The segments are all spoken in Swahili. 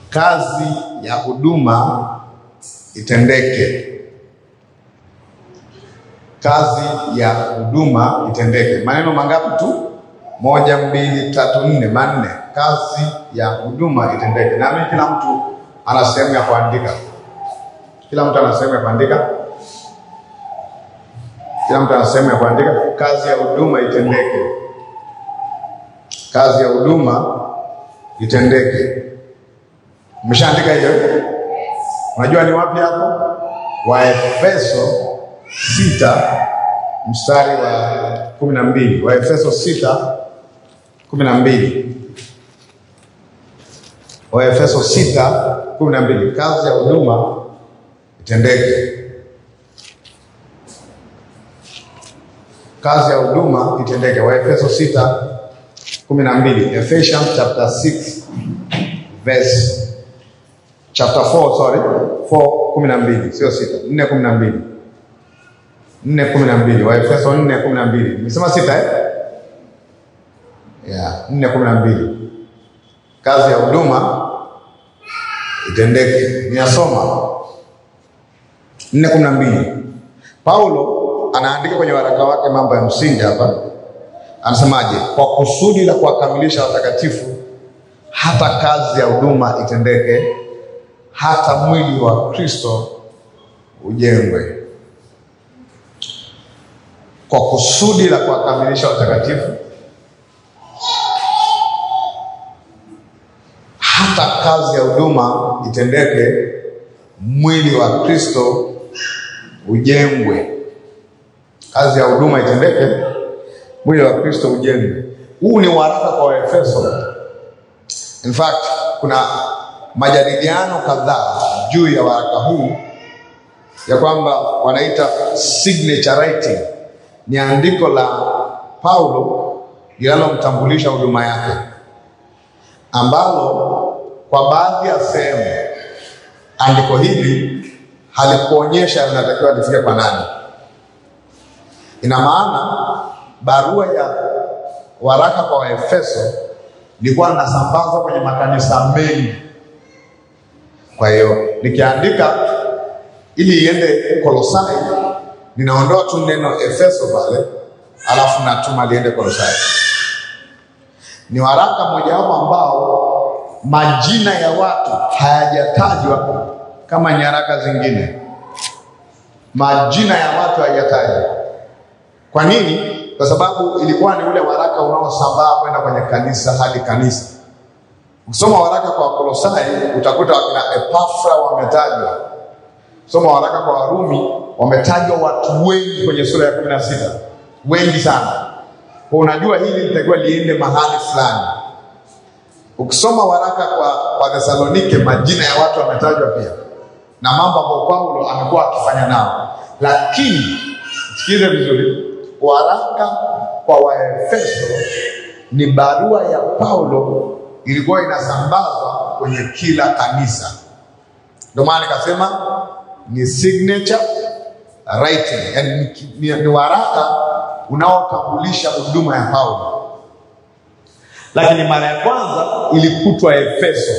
kazi ya huduma itendeke. Kazi ya huduma itendeke. Maneno mangapi tu? Moja, mbili, tatu, nne, manne. Kazi ya huduma itendeke. Nami kila mtu ana sehemu ya kuandika. Kila mtu ana sehemu ya kuandika. Kila mtu ana sehemu ya kuandika. Kazi ya huduma itendeke. Kazi ya huduma itendeke. Umeshaandika hiyo? Unajua ni wapi hapo? Waefeso sita mstari wa kumi na mbili. Waefeso sita kumi na mbili. Waefeso sita kumi na mbili. Kazi ya huduma itendeke. Kazi ya huduma itendeke. Waefeso sita kumi na mbili. Ephesians chapter 6 verse chapter 4 sorry 4 kumi na mbili sio sita nne kumi na mbili nne kumi na mbili Waefeso nne kumi na mbili nimesema sita eh? yeah, nne kumi na mbili kazi ya huduma itendeke. Ninasoma nne kumi na mbili Paulo anaandika kwenye waraka wake mambo ya msingi hapa, anasemaje? Kwa kusudi la kuwakamilisha watakatifu, hata kazi ya huduma itendeke, hata mwili wa Kristo ujengwe. Kwa kusudi la kuwakamilisha watakatifu, hata kazi ya huduma itendeke, mwili wa Kristo ujengwe. Kazi ya huduma itendeke, mwili wa Kristo ujengwe. Huu ni waraka kwa Waefeso. In fact, kuna majadiliano kadhaa juu ya waraka huu ya kwamba wanaita signature writing, ni andiko la Paulo linalomtambulisha huduma yake, ambalo kwa baadhi ya sehemu andiko hili halikuonyesha linatakiwa lifike kwa nani. Ina maana barua ya waraka kwa Waefeso ilikuwa linasambazwa kwenye makanisa mengi. Kwa hiyo nikiandika ili iende Kolosai, ninaondoa tu neno Efeso pale, alafu natuma liende Kolosai. Ni waraka mojawapo ambao majina ya watu hayajatajwa kama nyaraka zingine. Majina ya watu hayajatajwa. Kwa nini? Kwa sababu ilikuwa ni ule waraka unaosambaa kwenda kwenye kanisa hadi kanisa. Ukisoma waraka kwa Kolosai utakuta wakina Epafra wametajwa. Soma waraka kwa Warumi wametajwa watu wengi kwenye sura ya kumi na sita, wengi sana. Kwa unajua hili litakiwa liende mahali fulani. Ukisoma waraka kwa Wathesalonike majina ya watu wametajwa pia na mambo ambayo Paulo amekuwa akifanya nao, lakini sikize vizuri, waraka kwa Waefeso ni barua ya Paulo ilikuwa inasambazwa kwenye kila kanisa. Ndio maana nikasema ni signature writing, yani ni, ni, ni waraka unaotambulisha huduma ya Paulo, lakini mara ya kwanza ilikutwa Efeso.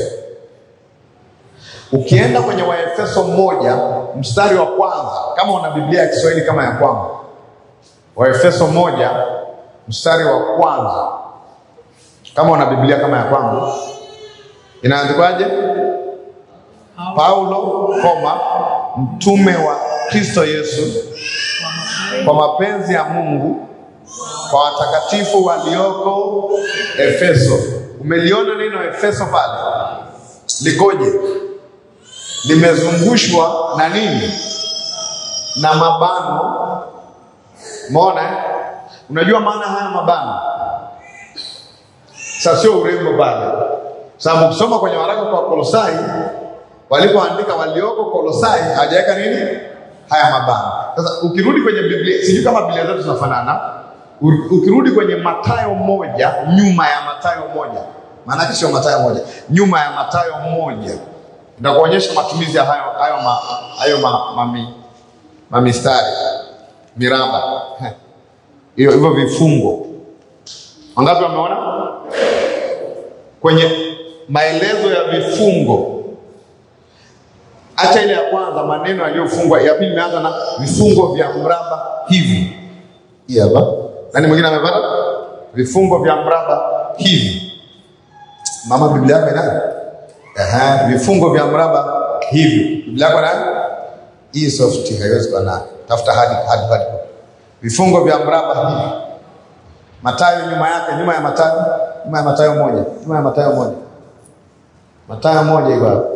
Ukienda kwenye Waefeso moja mstari wa kwanza, kama una Biblia ya Kiswahili kama ya kwangu, Waefeso moja mstari wa kwanza, kama una Biblia kama ya kwangu, inaandikwaje? Paulo, koma, mtume wa Kristo Yesu kwa mapenzi ya Mungu kwa watakatifu walioko Efeso. Umeliona neno Efeso pale likoje? Limezungushwa na nini? Na mabano. Umeona? eh? Unajua maana haya mabano? Sasa sio urembo pale, sababu ukisoma kwenye waraka kwa Kolosai walipoandika walioko Kolosai hajaweka nini haya mabano. Sasa ukirudi kwenye Biblia, sijui kama Biblia zetu zinafanana. U- Ukirudi kwenye Mathayo moja, nyuma ya Mathayo moja, maanake sio Mathayo moja, nyuma ya Mathayo moja itakuonyesha matumizi ya hayo hayo ma, hayo ma, mami, mamistari miraba hiyo hivyo vifungo. Wangapi wameona kwenye maelezo ya vifungo Acha ile ya kwanza, maneno yaliyofungwa. Ya pili imeanza na vifungo vya mraba hivi. Hii hapa. Nani mwingine amepata? Vifungo vya mraba hivi. Mama, Biblia yako inayo? Aha, vifungo vya mraba hivi. Biblia yako inayo? Hii soft haiwezi kuwa nayo. Tafuta hadi hadi hadi. Vifungo vya mraba hivi. Mathayo nyuma yake, nyuma ya Mathayo, nyuma ya Mathayo moja, nyuma ya Mathayo moja. Mathayo moja iko hapo.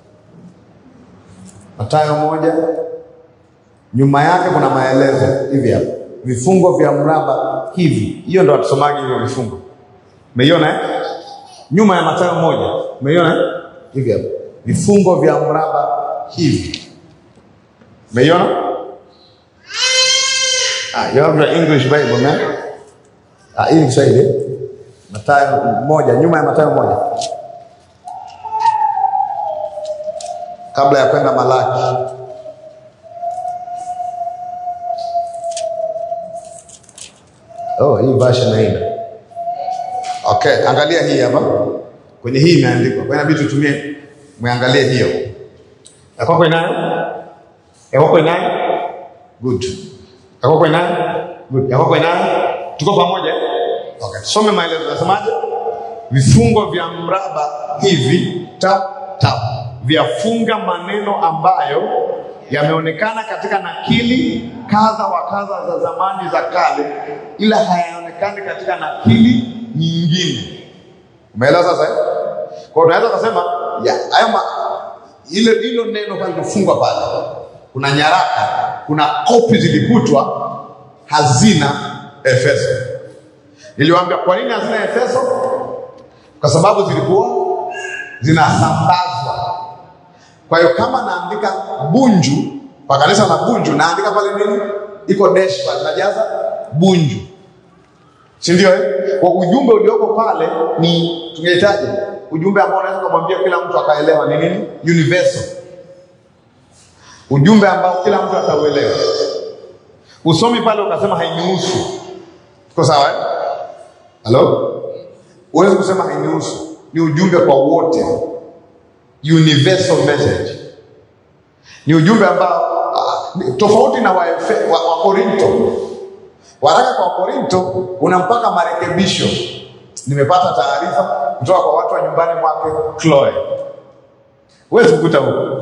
Mathayo moja, nyuma yake kuna maelezo hivi hapa, vifungo vya mraba hivi. Hiyo ndo watusomaji hivyo vifungo, umeiona eh? Nyuma ya Mathayo moja, umeiona eh? hivi hapa, vifungo vya mraba hivi, umeiona? Ah, you have the English Bible man. Ah, hii ni Kiswahili. Mathayo moja, nyuma ya Mathayo moja, kabla ya kwenda Malaki. Oh, hii version haina. Okay, angalia hii hapa. Kwenye hii imeandikwa. Kwa hiyo inabidi tutumie muangalie hiyo. Ya kwako inayo? Ya kwako inayo? Good. Ya kwako inayo? Good. Ya kwako inayo? Tuko pamoja? Okay. Some maelezo nasemaje? Vifungo vya mraba hivi tap tap vyafunga maneno ambayo yameonekana katika nakili kadha wa kadha za zamani za kale, ila hayaonekani katika nakili nyingine. Umeelewa sasa? eh? Kwa hiyo unaweza kusema ya haya ma- ile hilo neno pale lilofungwa pale, kuna nyaraka, kuna kopi zilikutwa hazina Efeso. Niliwaambia kwa nini hazina Efeso? Kwa sababu zilikuwa zinasambazwa. Kwa hiyo kama naandika Bunju kwa kanisa la Bunju, naandika pale nini, iko dash pale, najaza Bunju, si ndio? Eh, kwa ujumbe ulioko pale ni tungehitaji ujumbe ambao unaweza kumwambia kila mtu akaelewa ni nini, universal, ujumbe ambao kila mtu atauelewa. Usomi pale ukasema hainihusu, tuko sawa eh? Halo, huwezi kusema hainihusu, ni ujumbe kwa wote universal message ni ujumbe ambao ah, ni tofauti na Waefe- wa, wa Korinto. Waraka kwa Korinto una mpaka marekebisho. Nimepata taarifa kutoka kwa watu wa nyumbani mwake Chloe, huwezi kukuta huko.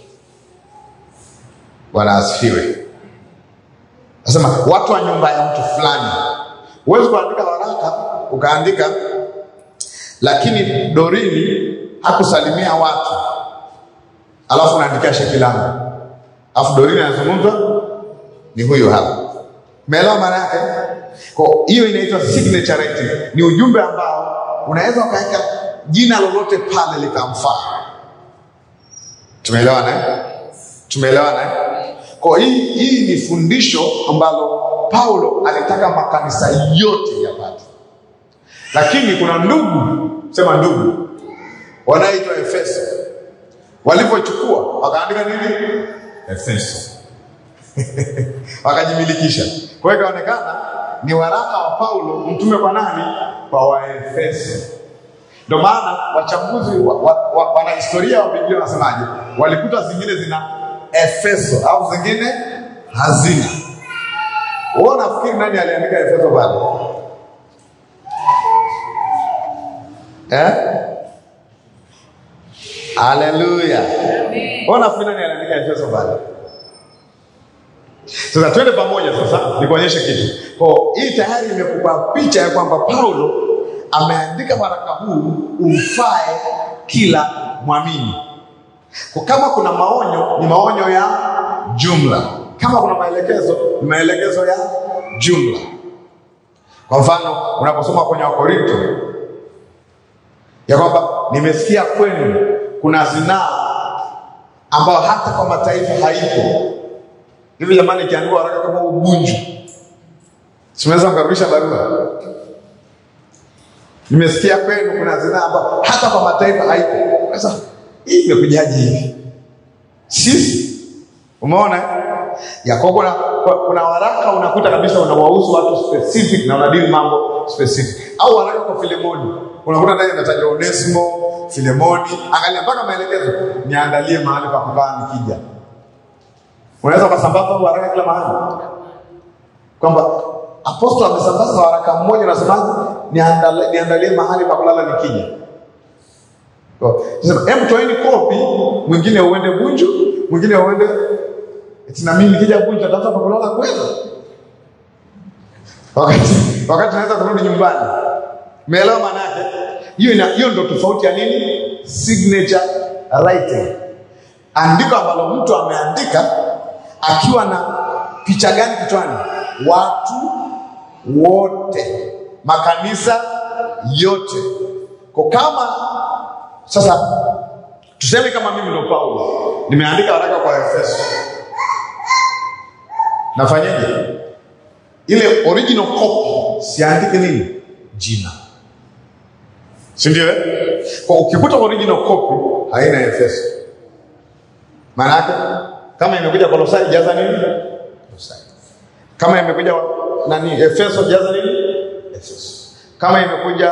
Bwana asifiwe. Nasema watu wa nyumba ya mtu fulani, huwezi kuandika waraka ukaandika lakini Dorini hakusalimia watu, alafu unaandikia sheki langu, alafu Dorini anazungumzwa ni huyu hapa. Umeelewa maana yake? Kwa hiyo inaitwa signature writing, ni ujumbe ambao unaweza ukaweka jina lolote pale likamfaa. Tumeelewana eh? Tumeelewana eh? Kwa hii hii ni fundisho ambalo Paulo alitaka makanisa yote yapate lakini kuna ndugu sema ndugu wanaitwa Efeso walivyochukua wakaandika nini Efeso wakajimilikisha. Kwa hiyo ikaonekana ni waraka wa Paulo mtume kwa nani? Kwa Waefeso. Ndio maana wachambuzi wa, wa, wa, wanahistoria wa Biblia wanasemaje, walikuta zingine zina Efeso au zingine hazina. Wewe unafikiri nani aliandika Efeso pale? Eh? Haleluya. Ona fikiri nani aliandika Efeso pale? Sasa twende pamoja sasa nikuonyeshe kitu. Kwa hii tayari imekupa picha ya kwamba Paulo ameandika waraka huu umfae kila mwamini. Kwa kama kuna maonyo ni maonyo ya jumla. Kama kuna maelekezo ni maelekezo ya jumla. Kwa mfano unaposoma kwenye Wakorinto ya kwamba nimesikia kwenu kuna zinaa ambayo hata kwa mataifa haipo. Hivi jamani, ikiandikwa waraka kama ubunju, simeweza kukaribisha barua. Nimesikia kwenu kuna zinaa ambayo hata kwa mataifa haipo. Sasa hii imekujaje hivi? Sisi umeona eh? Yakobo kuna, kuna waraka unakuta kabisa unawahusu watu specific na unadili mambo specific, au waraka kwa Filemoni unakuta ndani inatajwa Onesimo, Filemoni, angalia mpaka maelekezo, niandalie mahali pa kukaa nikija. Unaweza ukasambaza huu waraka kila mahali, kwamba apostol amesambaza waraka mmoja, unasemaje? Niandalie, niandalie mahali pa kulala nikija. Kwa- Sema, hebu toeni kopi, mwingine uende Bunju, mwingine uende eti na mimi nikija Bunju natafuta pa kulala kweli wakati wakati naweza kurudi nyumbani. Umeelewa maana yake? Hiyo ina hiyo ndio tofauti ya nini? Signature writing. Andiko ambalo mtu ameandika akiwa na picha gani kichwani? Watu wote, makanisa yote. Kwa kama sasa tuseme kama mimi ndo Paulo nimeandika waraka kwa Efeso, nafanyaje? ile original copy siandike nini jina si ndio eh? kwa ukikuta original copy haina Efeso maana yake kama imekuja Kolosai jaza nini Kolosai kama imekuja nani Efeso jaza nini Efeso kama imekuja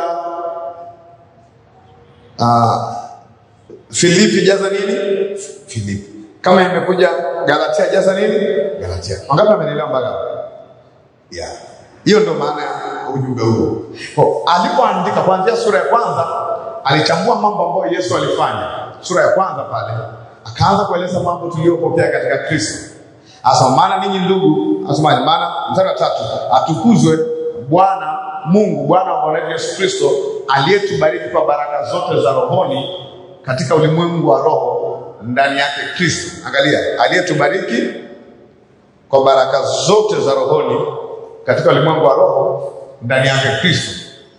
uh, Filipi jaza nini Filipi kama imekuja Galatia jaza nini Galatia wangapi wamenielewa mpaka hapo? Yeah. Hiyo ndo maana ya ujumbe huo. Kwa alipoandika kuanzia sura ya kwanza alichambua mambo ambayo Yesu alifanya. Sura ya kwanza pale akaanza kueleza mambo tuliyopokea katika Kristo. Asa maana ninyi ndugu, asemaje? Maana mstari wa tatu, atukuzwe Bwana Mungu Bwana wa Bwana wetu Yesu Kristo aliyetubariki kwa baraka zote za rohoni katika ulimwengu wa roho ndani yake Kristo. Angalia, aliyetubariki kwa baraka zote za rohoni katika ulimwengu wa roho ndani yake Kristo.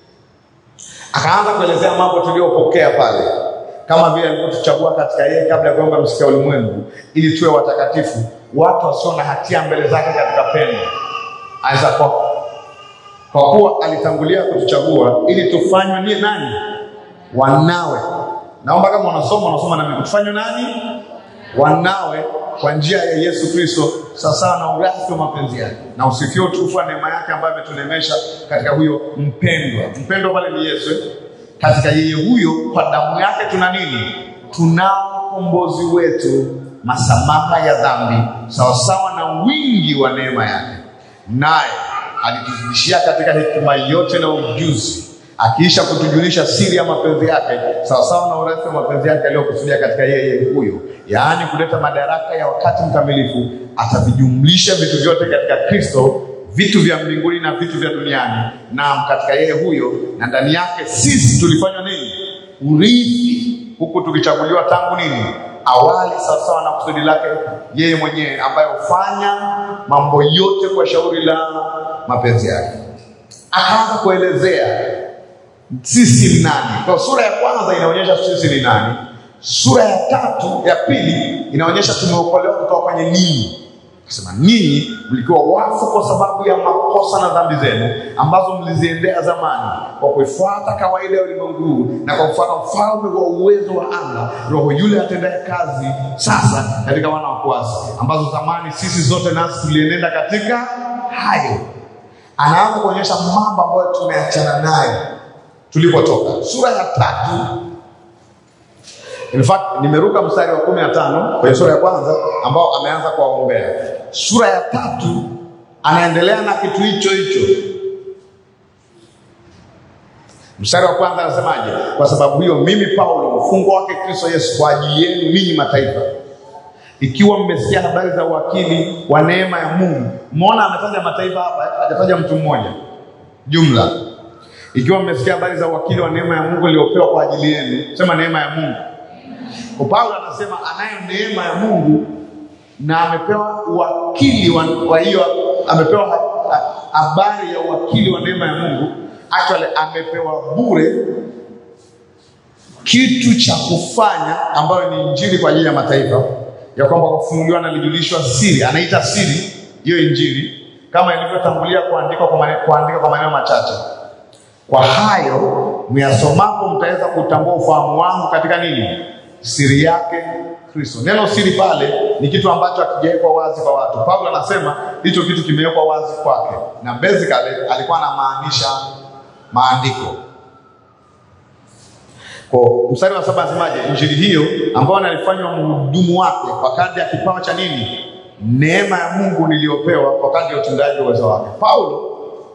Akaanza kuelezea mambo tuliyopokea pale, kama vile alivyotuchagua katika yeye kabla ya kuomba msikia ulimwengu, ili tuwe watakatifu, watu wasio na hatia mbele zake katika pendo. Anaweza kwa kwa kuwa alitangulia kutuchagua ili tufanywe ni nani? Wanawe. Naomba kama unasoma unasoma na mimi, tufanywe nani? Wanawe kwa njia ya Yesu Kristo sawasawa na urithi wa mapenzi yake, na usifiwe utukufu wa neema yake ambayo ametunemesha katika huyo mpendwa. Mpendwa pale ni Yesu. eh? Katika yeye huyo, kwa damu yake tuna nini? Tunao ukombozi wetu, masamaha ya dhambi, sawasawa na wingi wa neema yake, naye alituzidishia katika hekima yote na ujuzi akiisha kutujulisha siri ya mapenzi yake sawasawa na urithi wa mapenzi yake aliyokusudia katika yeye huyo, yaani kuleta madaraka ya wakati mkamilifu, atavijumlisha vitu vyote katika Kristo, vitu vya mbinguni na vitu vya duniani. Naam, katika yeye huyo na ndani yake sisi tulifanywa nini? Urithi, huku tukichaguliwa tangu nini? Awali, sawasawa na kusudi lake yeye mwenyewe, ambaye hufanya mambo yote kwa shauri la mapenzi yake. Akaanza kuelezea sisi ni nani. Kwa sura ya kwanza inaonyesha sisi ni nani. Sura ya tatu ya pili inaonyesha tumeokolewa kutoka kwenye ninyi. Akasema ninyi mlikuwa wafu kwa sababu ya makosa na dhambi zenu ambazo mliziendea zamani, kwa kuifuata kawaida ya ulimwengu huu na kwa kufuata ufalme wa uwezo wa anga, roho yule atendaye kazi sasa katika wana wa kuasi, ambazo zamani sisi zote nasi tulienenda katika hayo. Anaanza kuonyesha mambo ambayo tumeachana nayo tulipotoka. Sura ya tatu, in fact nimeruka mstari wa kumi na tano kwenye sura ya kwanza ambao ameanza kuwaombea. Sura ya tatu anaendelea na kitu hicho hicho. Mstari wa kwanza anasemaje? Kwa sababu hiyo mimi Paulo mfungwa wake Kristo Yesu kwa ajili yenu ninyi mataifa, ikiwa mmesikia habari za uwakili wa neema ya Mungu. Umeona ametaja mataifa hapa, hajataja mtu mmoja, jumla ikiwa mmesikia habari za uwakili wa neema ya Mungu iliyopewa kwa ajili yenu. Sema neema ya Mungu. Kwa Paulo anasema anayo neema ya Mungu na amepewa uwakili wa wa hiyo, amepewa ha- ha- habari ya uwakili wa neema ya Mungu. Actually amepewa bure kitu cha kufanya ambayo ni injili kwa ajili ya mataifa, ya kwamba kufunuliwa na lijulishwa siri, anaita siri hiyo injili, kama ilivyotangulia kuandikwa kwa maneno, kuandika kwa maneno machache kwa hayo myasomapo mtaweza kutambua ufahamu wangu katika nini? Siri yake Kristo. Neno siri pale ni kitu ambacho hakijawekwa wazi kwa watu. Paulo anasema hicho kitu kimewekwa wazi kwake, na basically alikuwa anamaanisha maandiko. Kwa mstari wa saba anasemaje? Injili hiyo ambayo nalifanywa mhudumu wake kwa kadri ya kipawa cha nini? Neema ya Mungu niliyopewa kwa kadri ya utendaji wa uwezo wake. Paulo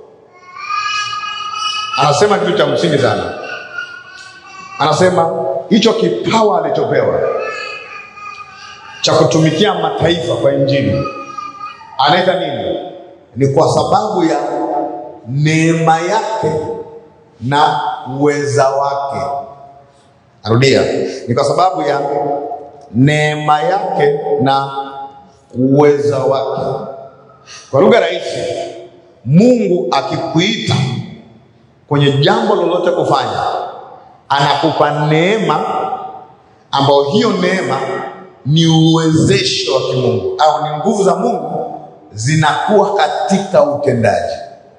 anasema kitu cha msingi sana, anasema hicho kipawa alichopewa cha kutumikia mataifa kwa injili anaita nini? Ni kwa sababu ya neema yake na uweza wake. Narudia, ni kwa sababu ya neema yake na uweza wake. Kwa lugha rahisi, Mungu akikuita kwenye jambo lolote kufanya, anakupa neema ambayo hiyo neema ni uwezesho wa kimungu au ni nguvu za Mungu zinakuwa katika utendaji.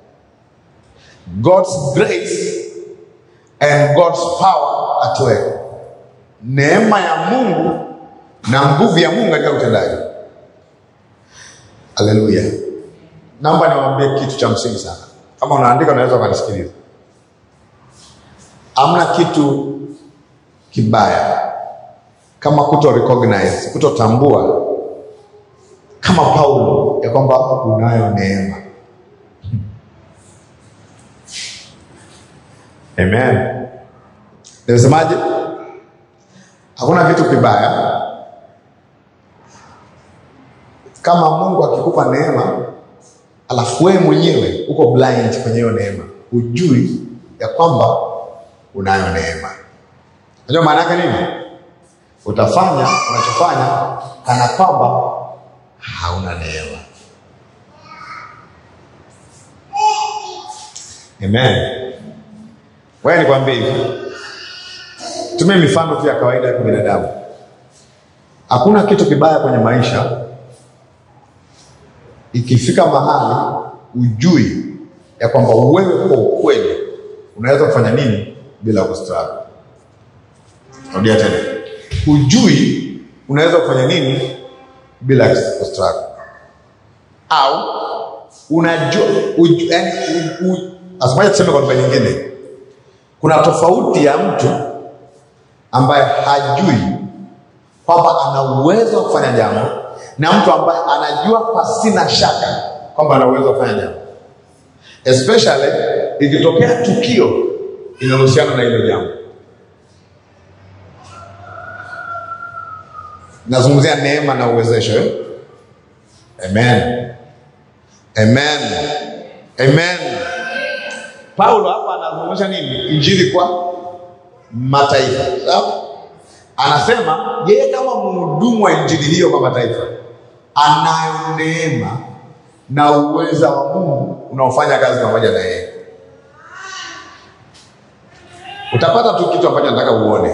God's grace and God's power at work. Neema ya Mungu na nguvu ya Mungu katika utendaji. Haleluya! Naomba niwaambie kitu cha msingi sana. Kama unaandika unaweza ukanisikiliza. Hamna kitu kibaya kama kuto recognize, kutotambua kama Paulo ya kwamba unayo neema. Amen. Nimesemaje? Hakuna kitu kibaya kama Mungu akikupa neema alafu wewe mwenyewe uko blind kwenye hiyo neema, hujui ya kwamba unayo neema. Unajua maana yake nini? Utafanya unachofanya kana kwamba hauna neema. Amen. Wewe nikwambie hivi, tumie mifano tu ya kawaida ya kibinadamu. Hakuna kitu kibaya kwenye maisha ikifika mahali ujui ya kwamba wewe kwa ukweli unaweza kufanya nini bila kustruggle. Rudia tena, hujui unaweza kufanya nini bila kustruggle, au unajua uju, yani, u, u, asemaje, tuseme kwa lugha nyingine, kuna tofauti ya mtu ambaye hajui kwamba ana uwezo wa kufanya jambo na mtu ambaye anajua pasina shaka kwamba ana uwezo wa kufanya jambo, especially ikitokea tukio linalohusiana na hilo jambo. Nazungumzia neema na uwezesho eh? Amen. Amen. Amen. Paulo hapa anazungumzia nini? Injili kwa mataifa. Sawa? Anasema yeye kama mhudumu wa injili hiyo kwa mataifa anayo neema na uweza wa Mungu unaofanya kazi pamoja na yeye. Utapata tu kitu ambacho nataka uone.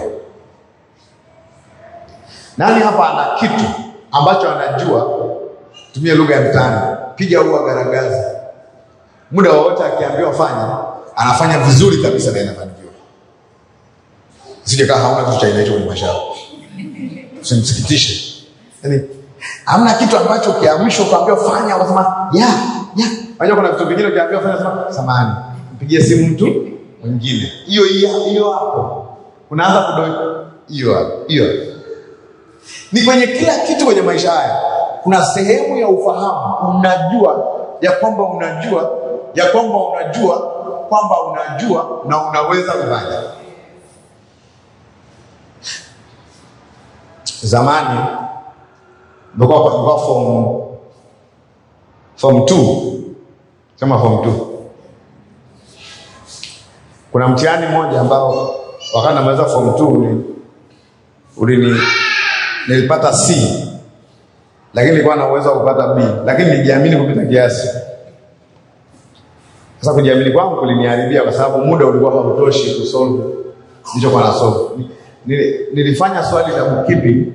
Nani hapa ana kitu ambacho anajua, tumia lugha ya mtaani, piga ua garagaza, muda wowote akiambiwa fanya, anafanya vizuri kabisa na inafanikiwa. Sije kaa hauna kitu cha aina hiyo kwenye maisha yako, usimsikitishe. Yaani hamna kitu ambacho ukiamrishwa ukaambiwa fanya, unasema ya ya. Unajua kuna vitu vingine ukiambiwa fanya, unasema samahani, mpigie simu mtu mwingine. Hiyo hiyo hiyo hapo, unaanza kudoi hiyo hapo, hiyo ni kwenye kila kitu kwenye maisha haya kuna sehemu ya ufahamu, unajua ya kwamba unajua ya kwamba unajua kwamba unajua na unaweza kufanya. Zamani nilikuwa nilikuwa form form 2 sema form 2 kuna mtihani mmoja ambao wakati namaliza form 2 ulini nilipata C lakini nilikuwa na uwezo wa kupata B, lakini nilijiamini kupita kiasi. Sasa kujiamini kwangu kuliniharibia, kwa sababu muda ulikuwa hautoshi kusolve nilichokuwa na solve. Nilifanya swali la bookkeeping,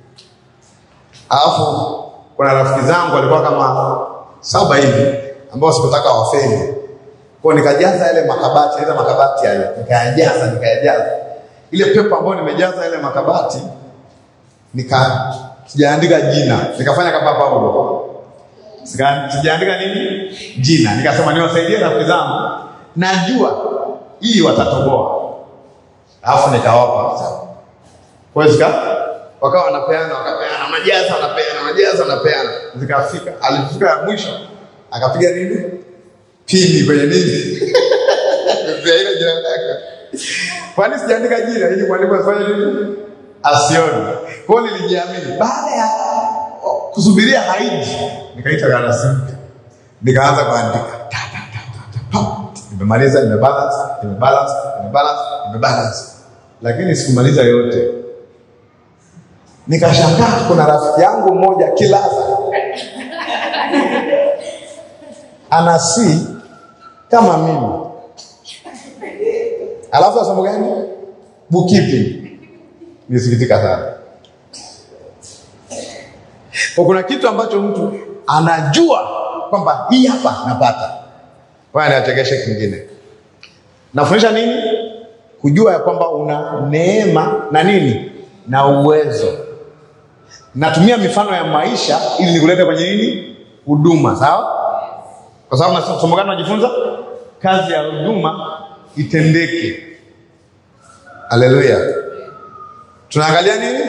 alafu kuna rafiki zangu walikuwa kama saba hivi ambao sikutaka wafeli, kwa nikajaza yale makabati, ile makabati hayo nikayajaza, nikayajaza ile pepa ambayo nimejaza ile makabati nika sijaandika jina, nikafanya kama Paulo, sijaandika nini jina, nikasema niwasaidie rafiki zangu, najua hii watatoboa. alafu nikawapa kwa zika wakawa wanapeana wakapeana majaza wanapeana majaza wanapeana zikafika alifika ya mwisho akapiga nini pini kwenye nini Pia ile jina lake kwani sijaandika jina ili mwalimu asifanye nini asione kwa hiyo nilijiamini baada ya kusubiria haiji nikaita karatasi mpya nikaanza kuandika Ta, ta, ta, ta, ta, pa. nimemaliza nimebalance nimebalance nimebalance nimebalance lakini sikumaliza yote nikashangaa kuna rafiki yangu mmoja kilaza ana C kama mimi alafu somo gani bookkeeping nisikitika sana kwa kuna kitu ambacho mtu anajua kwamba hii hapa napata waya niachekeshe kingine nafundisha nini kujua ya kwamba una neema na nini na uwezo natumia mifano ya maisha ili nikulete kwenye nini huduma sawa kwa sababu na somo gani najifunza kazi ya huduma itendeke haleluya tunaangalia nini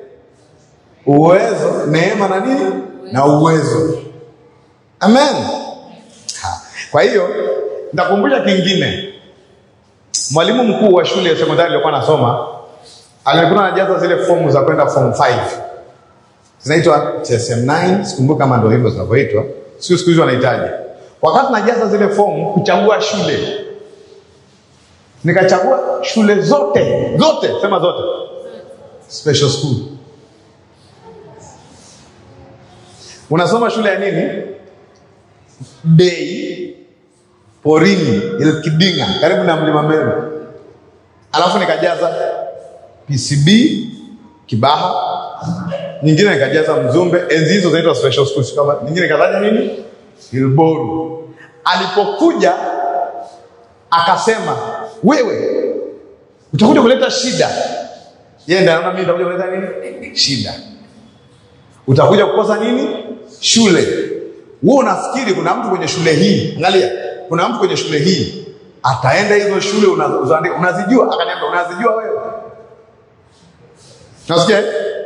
uwezo neema na nini na uwezo amen ha. kwa hiyo nitakumbusha kingine mwalimu mkuu wa shule ya sekondari alikuwa anasoma alikuwa anajaza zile fomu za kwenda form 5 zinaitwa TSM9 sikumbuki kama ndio hivyo zinavyoitwa sio siku hizi wanahitaji wakati najaza zile fomu kuchagua shule nikachagua shule zote zote sema zote special school unasoma shule ya nini dei porini ilkidinga karibu na mlima meru alafu nikajaza pcb kibaha nyingine nikajaza mzumbe enzi hizo zinaitwa special schools kama nyingine nikataja nini ilboru alipokuja akasema wewe utakuja kuleta shida yeye ndiye anaona mimi nitakuja kuleta nini shida utakuja kukosa nini shule wewe unafikiri kuna mtu kwenye shule hii angalia kuna mtu kwenye shule hii ataenda hizo shule unazoandika unazijua akaniambia unazijua wewe nasikia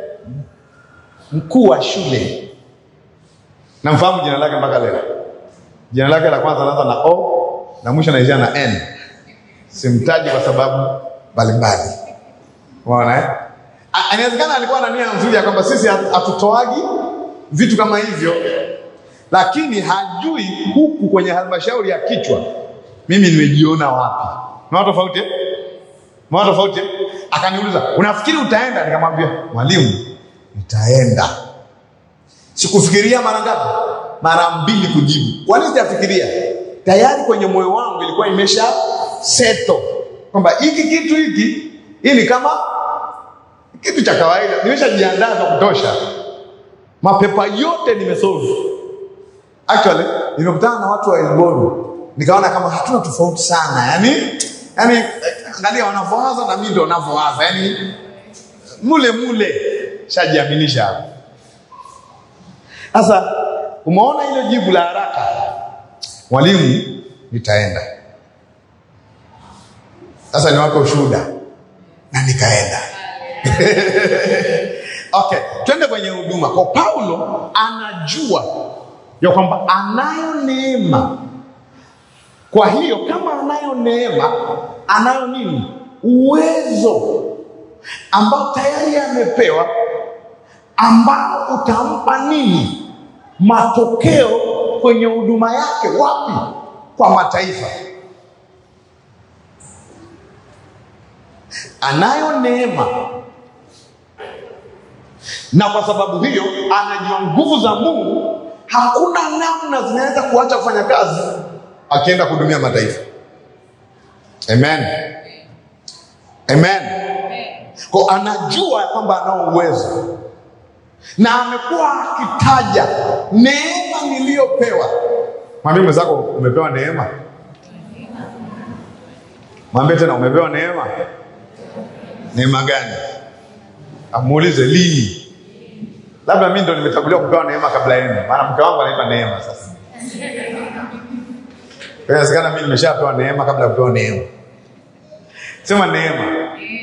mkuu wa shule namfahamu jina lake mpaka leo jina lake la kwanza anaanza na o na mwisho anaishia na n simtaji kwa sababu mbalimbali unaona eh A- inawezekana alikuwa na nia nzuri ya kwamba sisi hatu- hatutoagi vitu kama hivyo lakini hajui huku kwenye halmashauri ya kichwa mimi nimejiona wapi maana tofauti eh? maana tofauti eh? akaniuliza unafikiri utaenda nikamwambia mwalimu nitaenda sikufikiria mara ngapi mara mbili kujibu kwa nini sijafikiria tayari kwenye moyo wangu ilikuwa imesha seto kwamba hiki kitu hiki hii ni kama kitu cha kawaida nimeshajiandaa vya kutosha mapepa yote nimesolve actually nimekutana na watu wa Elboru nikaona kama hatuna tofauti sana yani yani eh, angalia wanavyowaza na mimi ndio wanavyowaza yani mule mule shajiaminisha hapo sasa umeona ile jibu la haraka mwalimu nitaenda sasa niwape ushuhuda na nikaenda okay twende kwenye huduma kwa paulo anajua ya kwamba anayo neema kwa hiyo kama anayo neema anayo nini uwezo ambao tayari amepewa ambao utampa nini matokeo kwenye huduma yake wapi kwa mataifa anayo neema na kwa sababu hiyo anajua nguvu za mungu hakuna namna zinaweza kuacha kufanya kazi akienda kuhudumia mataifa amen amen kwa anajua ya kwamba anao uwezo na amekuwa akitaja neema niliyopewa mwambie mwenzako umepewa neema mwambie tena umepewa neema neema gani amuulize lini labda mi ndo nimechaguliwa kupewa neema kabla yenu maana mke wangu anaitwa neema sasa inawezekana mi nimeshapewa neema kabla ya kupewa neema sema neema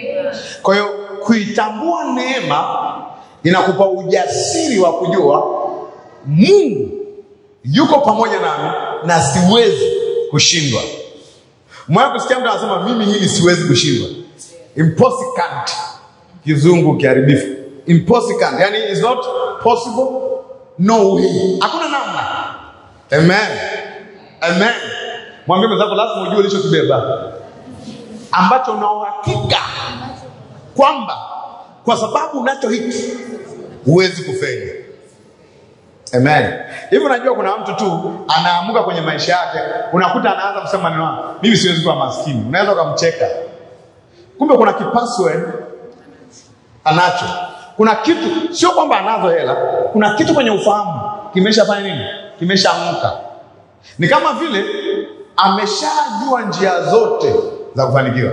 Kwa hiyo kuitambua neema inakupa ujasiri wa kujua Mungu yuko pamoja nami na siwezi kushindwa. Mwana kusikia mtu anasema mimi hili siwezi kushindwa, impossible, kizungu kiharibifu, impossible, yani is not possible, no way, hakuna namna. Amen, amen. Mwambie mwenzako, lazima ujue ulichokibeba ambacho una uhakika kwamba kwa sababu unacho hiki huwezi kufeli. Amen. Hivi unajua kuna mtu tu anaamuka kwenye maisha yake, unakuta anaanza kusema maneno haya, mimi siwezi kuwa maskini. Unaweza ukamcheka, kumbe kuna kipassword anacho. Kuna kitu, sio kwamba anazo hela, kuna kitu kwenye ufahamu kimeshafanya nini, kimeshaamka. Ni kama vile ameshajua njia zote za kufanikiwa.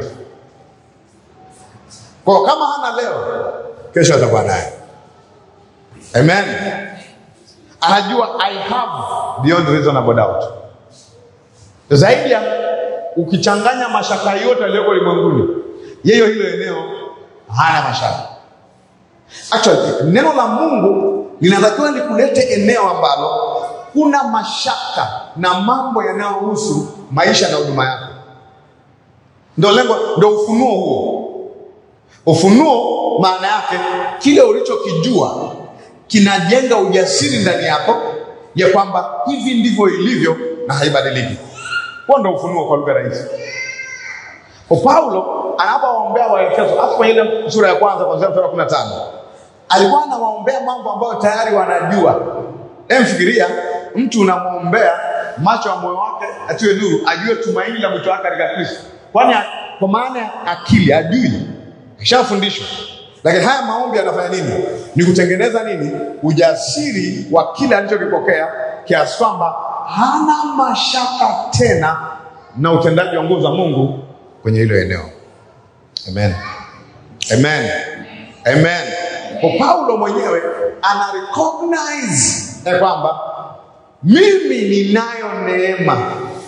Kwa kama hana leo, kesho atakuwa naye. Amen. Anajua I have beyond reasonable doubt. Zaidi ya ukichanganya mashaka yote yaliyoko ulimwenguni, yeye hilo eneo hana mashaka. Actually, neno la Mungu linatakiwa likulete eneo ambalo kuna mashaka na mambo yanayohusu maisha na huduma yako. Ndio lengo, ndio ufunuo huo. Ufunuo maana yake kile ulichokijua kinajenga ujasiri ndani yako ya kwamba hivi ndivyo ilivyo na haibadiliki. Huo ndio ufunuo kwa lugha rahisi. Kwa Paulo anapowaombea Waefeso hapo kwenye ile sura ya kwanza kuanzia mstari wa 15 alikuwa anawaombea mambo ambayo tayari wanajua. Emfikiria mtu unamwombea macho ya moyo wake atiwe nuru, ajue tumaini la mwito wake katika Kristo, kwani kwa maana ya akili ajui, kishafundishwa. Lakini haya maombi yanafanya nini? Ni kutengeneza nini? Ujasiri wa kile alichokipokea, kiasi kwamba hana mashaka tena na utendaji wa nguvu za Mungu kwenye hilo eneo. Amen, amen, amen. Kwa Paulo mwenyewe ana recognize ya kwamba mimi ninayo neema,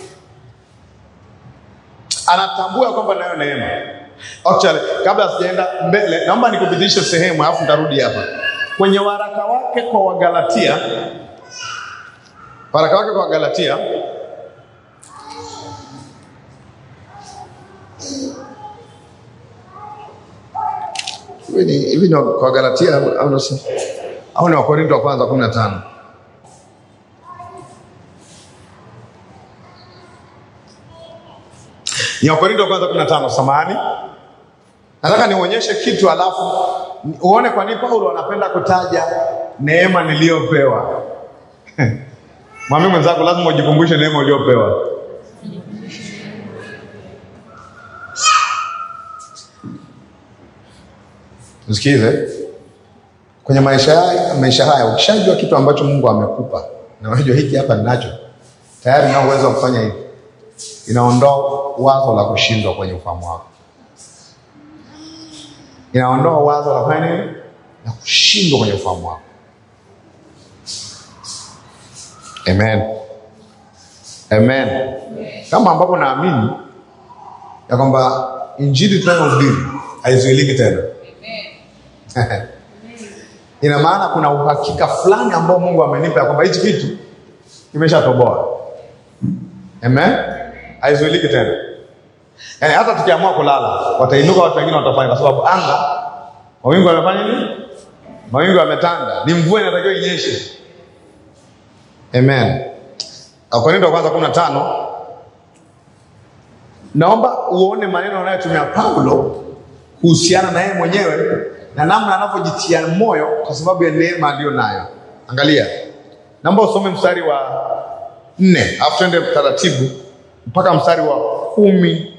anatambua kwamba nayo neema. Actually, kabla sijaenda mbele, naomba nikupitishe sehemu alafu nitarudi hapa kwenye waraka wake kwa Wagalatia, waraka wake kwa Wagalatia hivi ni kwa Galatia au au ni Wakorinto wa kwanza kumi na tano ni Wakorinto wa kwanza kumi na tano Samahani, nataka nionyeshe kitu alafu uone kwa nini Paulo anapenda kutaja neema niliyopewa. Mwambie mwenzako, lazima ujikumbushe neema uliyopewa. Msikize, kwenye maisha haya, maisha haya ukishajua kitu ambacho Mungu amekupa na unajua hiki hapa ninacho tayari, na uwezo wa kufanya hivi, inaondoa wazo la kushindwa kwenye ufahamu wako, inaondoa wazo la kufanya nini, la kushindwa kwenye ufahamu wako. Amen, amen. Kama ambapo naamini ya kwamba injili tunayohubiri haizuiliki tena ina maana kuna uhakika fulani ambao Mungu amenipa kwamba hichi kitu kimeshatoboa. Amen, haizuiliki tena. Yaani hata tukiamua kulala, watainuka watu wengine watafanya, kwa sababu anga, mawingu yamefanya nini? Mawingu yametanda, ni mvua inatakiwa inyeshe. Amen. Wakorintho wa kwanza kumi na tano. Naomba uone maneno anayotumia Paulo kuhusiana na yeye mwenyewe na namna anavyojitia moyo kwa sababu ya neema aliyo nayo. Angalia, naomba usome mstari wa nne alafu tuende taratibu mpaka mstari wa kumi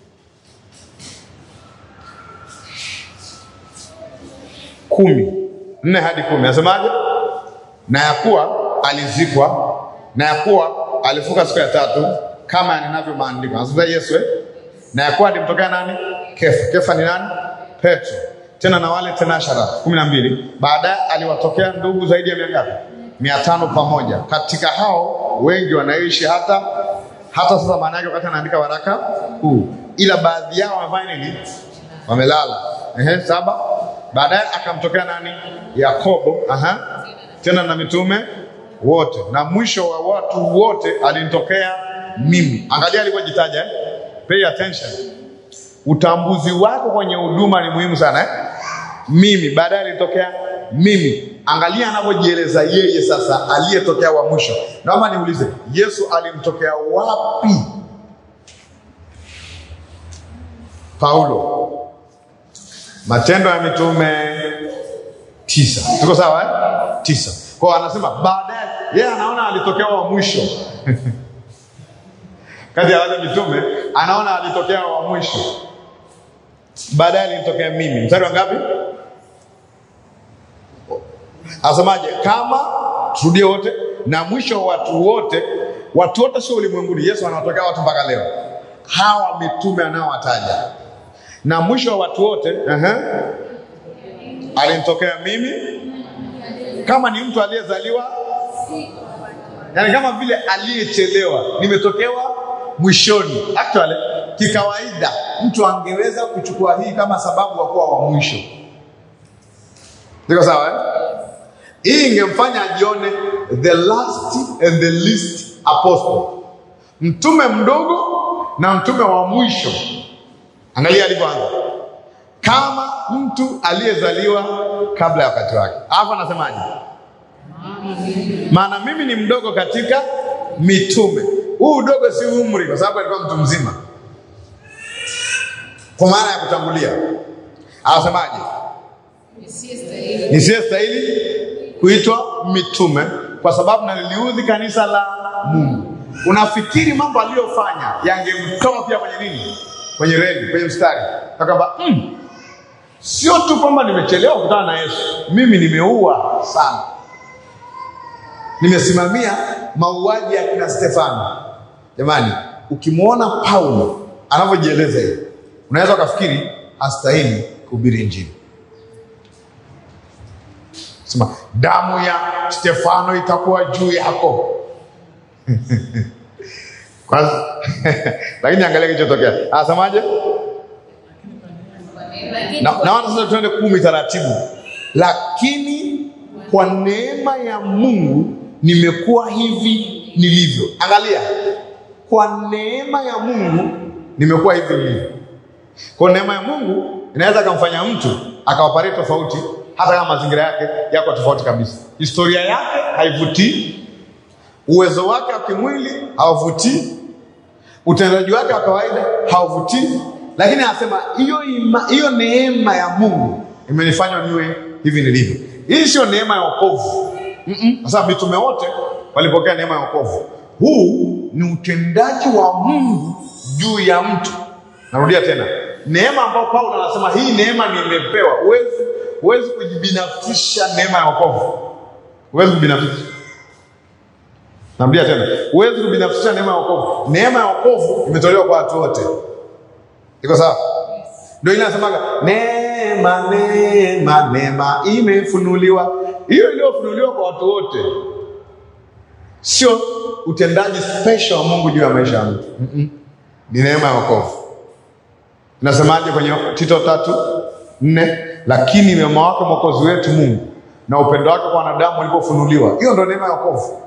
kumi nne hadi kumi. Nasemaje? Na ya kuwa alizikwa, na ya kuwa alifuka siku ya tatu, kama yanenavyo maandiko. Anasema Yesu eh? na ya kuwa alimtokea nani? Kefa. Kefa ni nani? Petro tena na wale tenashara kumi na mbili. Baadaye aliwatokea ndugu zaidi ya mia ngapi? Mia tano pamoja. Katika hao wengi wanaishi hata hata sasa. Maana yake wakati anaandika waraka huu, ila baadhi yao wamefanya nini? Wamelala. Ehe, saba. Baadaye akamtokea nani? Yakobo. Aha. Tena na mitume wote, na mwisho wa watu wote alinitokea mimi. Angalia alivyojitaja eh? Pay attention. Utambuzi wako kwenye huduma ni muhimu sana eh? Mimi, baadaye alitokea mimi. Angalia anavyojieleza yeye sasa, aliyetokea wa mwisho. Naomba niulize, Yesu alimtokea wapi? Paulo, Matendo ya Mitume tisa. Tuko sawa eh? Tisa. Kwa hiyo anasema baadaye, yeye anaona alitokea wa mwisho kati ya wale mitume, anaona alitokea wa mwisho, baadaye alinitokea mimi. Mstari wa ngapi? Asemaje? Kama turudie wote, na mwisho wa watu wote. Watu wote sio ulimwenguni. Yesu anawatokea watu mpaka leo, hawa mitume anaowataja, na mwisho wa watu wote uh-huh. alinitokea mimi, kama ni mtu aliyezaliwa, yani kama vile aliyechelewa, nimetokewa mwishoni. Actually, kikawaida mtu angeweza kuchukua hii kama sababu ya kuwa wa mwisho. Niko sawa eh? Hii ingemfanya ajione the last and the least apostle, mtume mdogo na mtume wa mwisho. Angalia alivyoanza, kama mtu aliyezaliwa kabla ya wakati wake. Alafu anasemaje? Maana mimi ni mdogo katika mitume. Huu udogo si umri, kwa sababu alikuwa mtu mzima, kwa maana ya kutangulia. Anasemaje? nisiyestahili kuitwa mitume kwa sababu naliliudhi kanisa la Mungu. Unafikiri mambo aliyofanya yangemtoa pia kwenye nini? Kwenye reli, kwenye mstari, akamba mm, sio tu kwamba nimechelewa kukutana na Yesu, mimi nimeua sana, nimesimamia mauaji ya kina Stefano. Jamani, ukimwona Paulo anavyojieleza hivi, unaweza ukafikiri hastahili kuhubiri Injili. Sema damu ya Stefano itakuwa juu yako. Kwanza lakini angalia kilichotokea. Anasemaje? Na naona sasa tuende kumi taratibu. Lakini kwa neema ya Mungu nimekuwa hivi nilivyo. Angalia. Kwa neema ya Mungu nimekuwa hivi nilivyo. Kwa neema ya Mungu inaweza kumfanya mtu akaoperate tofauti hata kama mazingira yake yako tofauti kabisa. Historia yake haivutii, uwezo wake wa kimwili hauvutii, utendaji wake wa kawaida hauvutii, lakini anasema hiyo hiyo neema ya Mungu imenifanya niwe hivi nilivyo. Hii sio neema ya wokovu, kwa sababu mitume wote walipokea neema ya wokovu. Huu ni utendaji wa Mungu juu ya mtu. Narudia tena, neema ambayo Paulo anasema hii neema nimepewa. Huwezi huwezi kujibinafsisha neema ya wokovu, huwezi kubinafsisha. Narudia tena, huwezi kubinafsisha neema ya wokovu. Neema ya wokovu imetolewa kwa watu wote, iko sawa? Ndio ile nasemaga neema, neema, neema imefunuliwa. Hiyo iliyofunuliwa kwa watu wote, sio utendaji special wa Mungu juu ya maisha ya mtu. Mm -mm. Ni neema ya wokovu. Inasemaje kwenye Tito tatu nne? Lakini wema wake mwokozi wetu Mungu na upendo wake kwa wanadamu ulipofunuliwa, hiyo ndio neema ya wokovu.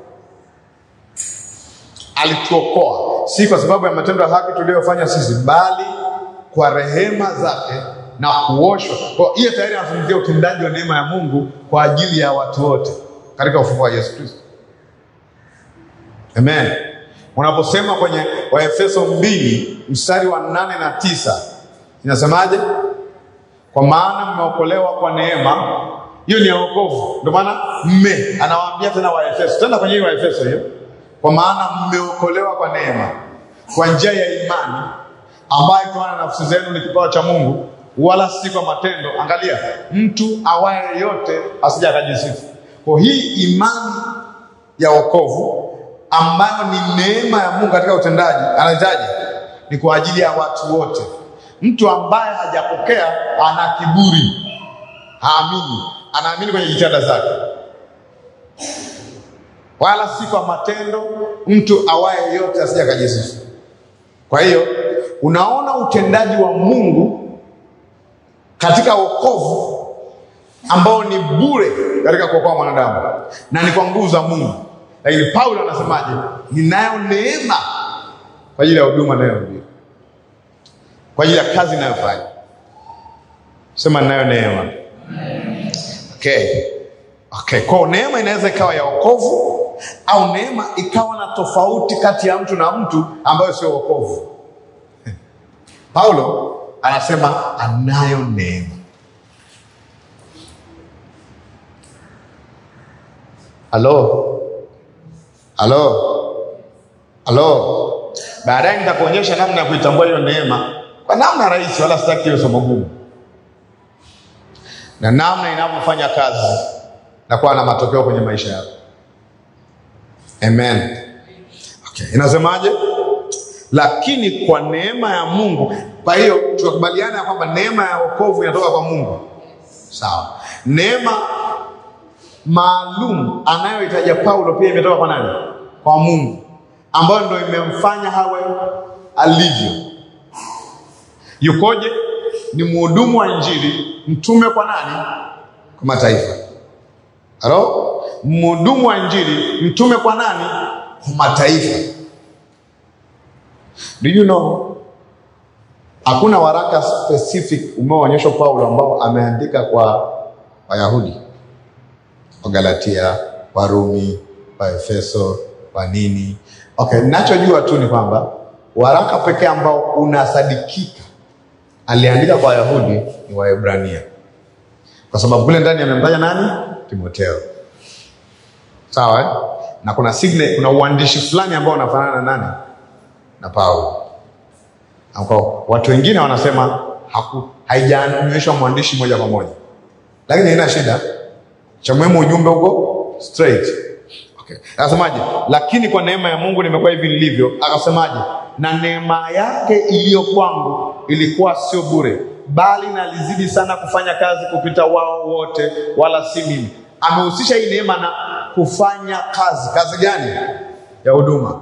Alituokoa si kwa sababu ya matendo ya haki tuliyofanya sisi, bali kwa rehema zake na kuoshwa. Kwa hiyo tayari anazungumzia utendaji wa neema ya Mungu kwa ajili ya watu wote katika ufufuo wa Yesu Kristo. Amen. Unaposema kwenye Waefeso mbili mstari wa nane na tisa inasemaje? Kwa maana mmeokolewa kwa neema, hiyo ni ya wokovu. Ndio maana mme anawaambia tena Waefeso, tena kwenye hiyo Waefeso hiyo, kwa maana mmeokolewa kwa neema, kwa njia ya imani, ambayo kutokana na nafsi zenu ni kipawa cha Mungu, wala si kwa matendo. Angalia, mtu awaye yote asija akajisifu. Kwa hii imani ya wokovu ambayo ni neema ya Mungu katika utendaji, anahitaji ni kwa ajili ya watu wote. Mtu ambaye hajapokea ana kiburi, haamini, anaamini kwenye jitihada zake, wala si kwa matendo. Mtu awaye yote asija akajisifu. Kwa hiyo unaona utendaji wa Mungu katika wokovu ambao ni bure katika kuokoa mwanadamu na ni kwa nguvu za Mungu. Lakini Paulo anasemaje? Ninayo neema kwa ajili ya huduma nayohubiri, kwa ajili ya kazi inayofanya. Sema ninayo neema. Okay. Okay. Kwa neema inaweza ikawa ya wokovu au neema ikawa na tofauti kati ya mtu na mtu ambayo sio wokovu. Paulo anasema anayo neema. Halo, halo, halo. Baadaye nitakuonyesha namna ya kuitambua hiyo neema kwa namna rahisi, wala sitaki hiyo somo gumu, na namna inavyofanya kazi na kuwa na matokeo kwenye maisha yako. Amen. Okay. Inasemaje? Lakini kwa neema ya Mungu. Kwa hiyo tunakubaliana ya kwamba neema ya wokovu inatoka kwa Mungu, sawa. Neema maalum anayohitaja Paulo pia imetoka kwa nani? Kwa Mungu, ambayo ndio imemfanya hawe alivyo. Yukoje? Ni mhudumu wa Injili, mtume kwa nani? Kwa mataifa. Halo, mhudumu wa Injili, mtume kwa nani? Kwa mataifa. Do you know hakuna waraka specific umeoonyeshwa Paulo ambao ameandika kwa Wayahudi Wagalatia, Warumi, Waefeso, wa nini. Okay, ninachojua tu ni kwamba waraka pekee ambao unasadikika aliandika kwa Wayahudi ni Waebrania, kwa sababu kule ndani amemtaja nani? Timotheo. Sawa eh? na kuna signe, kuna uandishi fulani ambao unafanana na nani? Na Paulo. Ambao watu wengine wanasema haku haijaanyweshwa mwandishi moja kwa moja, lakini haina shida cha muhimu ujumbe huko straight. Okay. Akasemaje? Lakini kwa neema ya Mungu nimekuwa hivi nilivyo. Akasemaje? Na neema yake iliyo kwangu ilikuwa sio bure, bali nalizidi sana kufanya kazi kupita wao wote, wala si mimi. Amehusisha hii neema na kufanya kazi. Kazi gani? Ya huduma.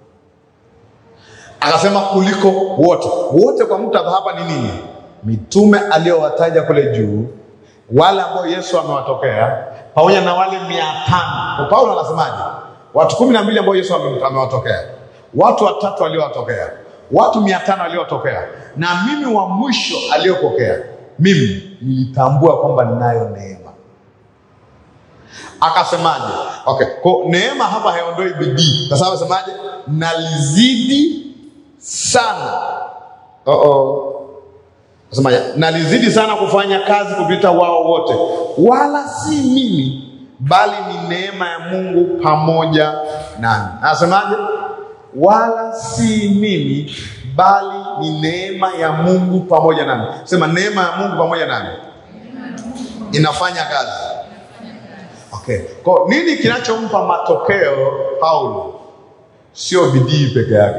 Akasema kuliko wote. Wote kwa muktadha hapa ni nini? Mitume aliyowataja kule juu wale ambao Yesu amewatokea pamoja na wale mia tano. Paulo anasemaje? Watu kumi na mbili ambao Yesu amewatokea, watu watatu aliowatokea, watu mia tano aliowatokea, na mimi wa mwisho aliyopokea. Mimi nilitambua kwamba ninayo neema. Akasemaje? Okay, kwa neema hapa haiondoi bidii. Sasa amesemaje? Nalizidi sana. Oh -oh. Asemaje? Nalizidi sana kufanya kazi kupita wao wote, wala si mimi, bali ni neema ya Mungu pamoja nami. Anasemaje? Wala si mimi, bali ni neema ya Mungu pamoja nami. Sema neema ya Mungu pamoja nami inafanya kazi. Okay. Kwa nini kinachompa matokeo Paulo sio bidii peke yake?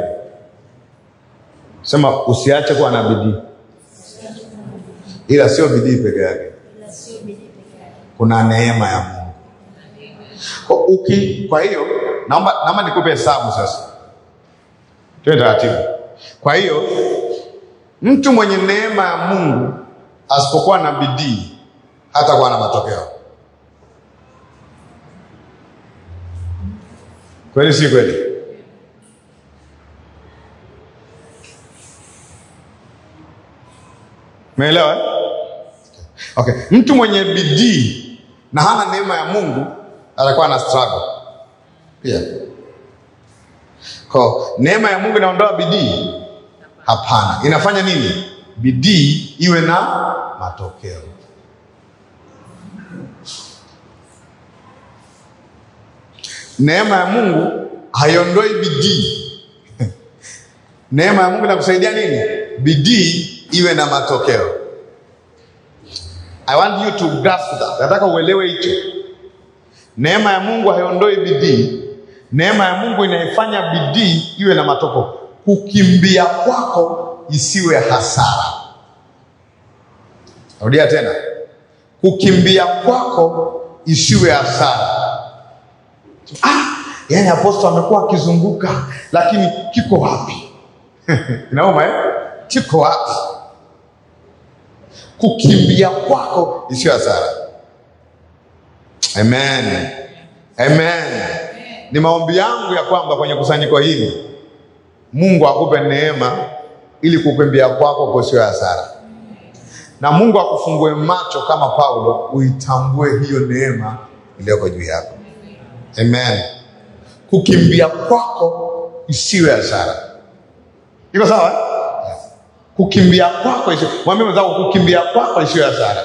Sema usiache kuwa na bidii ila sio bidii peke yake, kuna neema ya Mungu. Kwa, uki, kwa hiyo naomba, naomba nikupe hesabu sasa, tuwe taratibu. Kwa hiyo mtu mwenye neema ya Mungu asipokuwa na bidii hatakuwa na matokeo. Kweli si kweli? Umeelewa? Okay. Mtu mwenye bidii na hana neema ya Mungu atakuwa na struggle pia. Kwa neema ya Mungu inaondoa bidii? Hapana. Inafanya nini? Bidii iwe na matokeo. Neema ya Mungu haiondoi bidii. Neema ya Mungu inakusaidia nini? Bidii iwe na matokeo. I want you to grasp that. Nataka uelewe hicho. Neema ya Mungu haiondoi bidii. Neema ya Mungu inaifanya bidii iwe na matokeo. Kukimbia kwako isiwe hasara. Rudia tena, kukimbia kwako isiwe hasara. Ah, yani apostol amekuwa akizunguka, lakini kiko wapi? Inauma eh? Kiko wapi? kukimbia kwako isiyo hasara. Amen. Amen. Ni maombi yangu ya kwamba kwenye kusanyiko hili Mungu akupe neema ili kukimbia kwako kusiwe hasara, na Mungu akufungue macho kama Paulo, uitambue hiyo neema iliyoko juu yako. Amen. Kukimbia kwako isiwe hasara. Iko sawa? eh? Kukimbia kwako isiwe. Mwambie mwenzako kukimbia kwako isiwe hasara.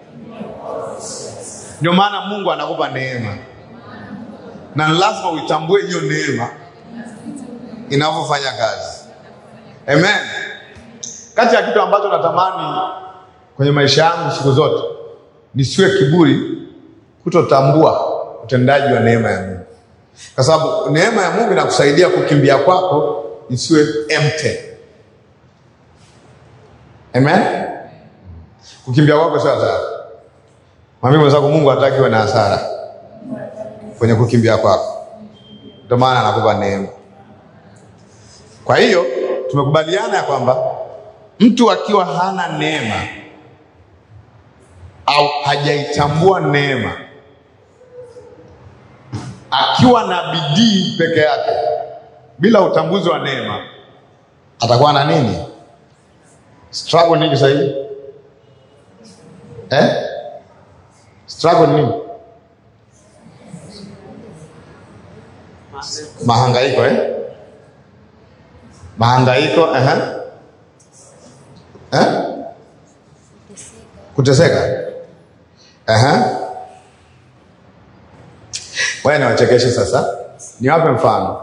Ndio maana Mungu anakupa neema, na lazima uitambue hiyo neema inavyofanya kazi. Amen. Kati ya kitu ambacho natamani kwenye maisha yangu siku zote nisiwe kiburi, kutotambua utendaji wa neema ya Mungu, kwa sababu neema ya Mungu inakusaidia kukimbia kwako isiwe empty. Amen. Kukimbia kwako sio hasara. Mwambie mwenzako, Mungu hataki uwe na hasara kwenye kukimbia kwako, ndio maana anakupa neema. Kwa hiyo tumekubaliana ya kwamba mtu akiwa hana neema au hajaitambua neema, akiwa na bidii peke yake bila utambuzi wa neema, atakuwa na nini? Struggle nini sasa hivi eh? Struggle nini? Mahangaiko eh? Mahangaiko eh? Eh? Kuteseka eh? Wewe niwachekeshe sasa, niwape mfano,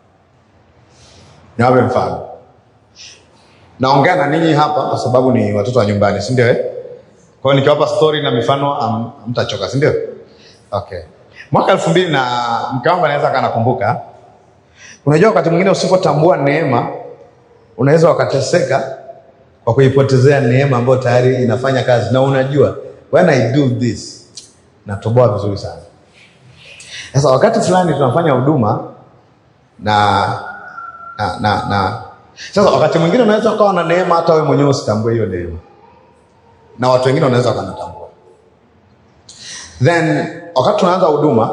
niwape mfano. Naongea na ninyi hapa kwa sababu ni watoto wa nyumbani, si ndio? Eh? Kwa hiyo nikiwapa story na mifano am- mtachoka, si ndio? Okay. Mwaka elfu mbili na mke wangu anaweza akanakumbuka. Unajua, wakati mwingine usipotambua neema unaweza ukateseka kwa kuipotezea neema ambayo tayari inafanya kazi, na unajua when I do this natoboa vizuri sana. Sasa wakati fulani tunafanya huduma na na na, na. Sasa wakati mwingine unaweza ukawa na neema hata wewe mwenyewe usitambue hiyo neema, na watu wengine wanaweza wakanatambua. Then wakati tunaanza huduma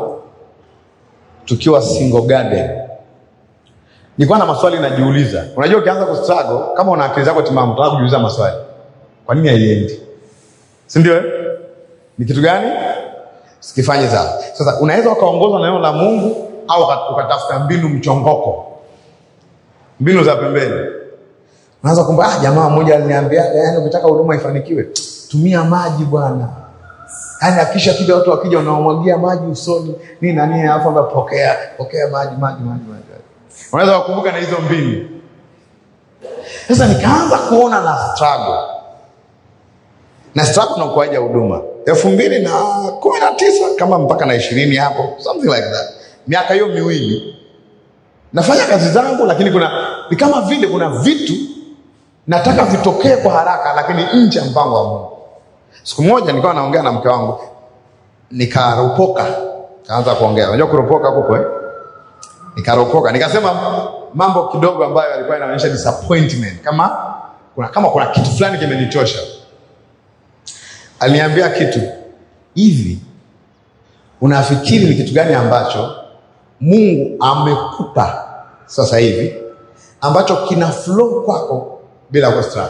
tukiwa single garden, nilikuwa na maswali najiuliza. Unajua, ukianza kustruggle kama una akili zako timamu, unataka kujiuliza maswali, kwa nini haiendi? Si ndio? eh? Ni kitu gani sikifanye sawa? Sasa unaweza ukaongozwa na neno la Mungu au uka- ukatafuta mbinu mchongoko, mbinu za pembeni. Unaanza kumba, ah, jamaa mmoja aliniambia, yaani ukitaka huduma ifanikiwe, tumia maji bwana. Yaani akisha kija watu wakija unawamwagia maji usoni nini na nini, alafu ambia pokea pokea maji maji maji maji. Unaweza kukumbuka na hizo mbinu. Sasa nikaanza kuona na struggle na struggle na ukuaji wa huduma elfu mbili na kumi na tisa kama mpaka na ishirini hapo something like that, miaka hiyo miwili nafanya kazi zangu, lakini kuna ni kama vile kuna vitu nataka vitokee kwa haraka, lakini nje ya mpango wa Mungu. Siku moja nikawa naongea na mke wangu, nikaropoka, kaanza kuongea. Unajua kuropoka kupo eh? Nikaropoka, nikasema mambo kidogo ambayo yalikuwa yanaonyesha disappointment, kama kuna, kama kuna kitu fulani kimenichosha. Aliniambia kitu hivi, unafikiri ni kitu gani ambacho Mungu amekupa sasa hivi ambacho kina flow kwako bila kustruggle?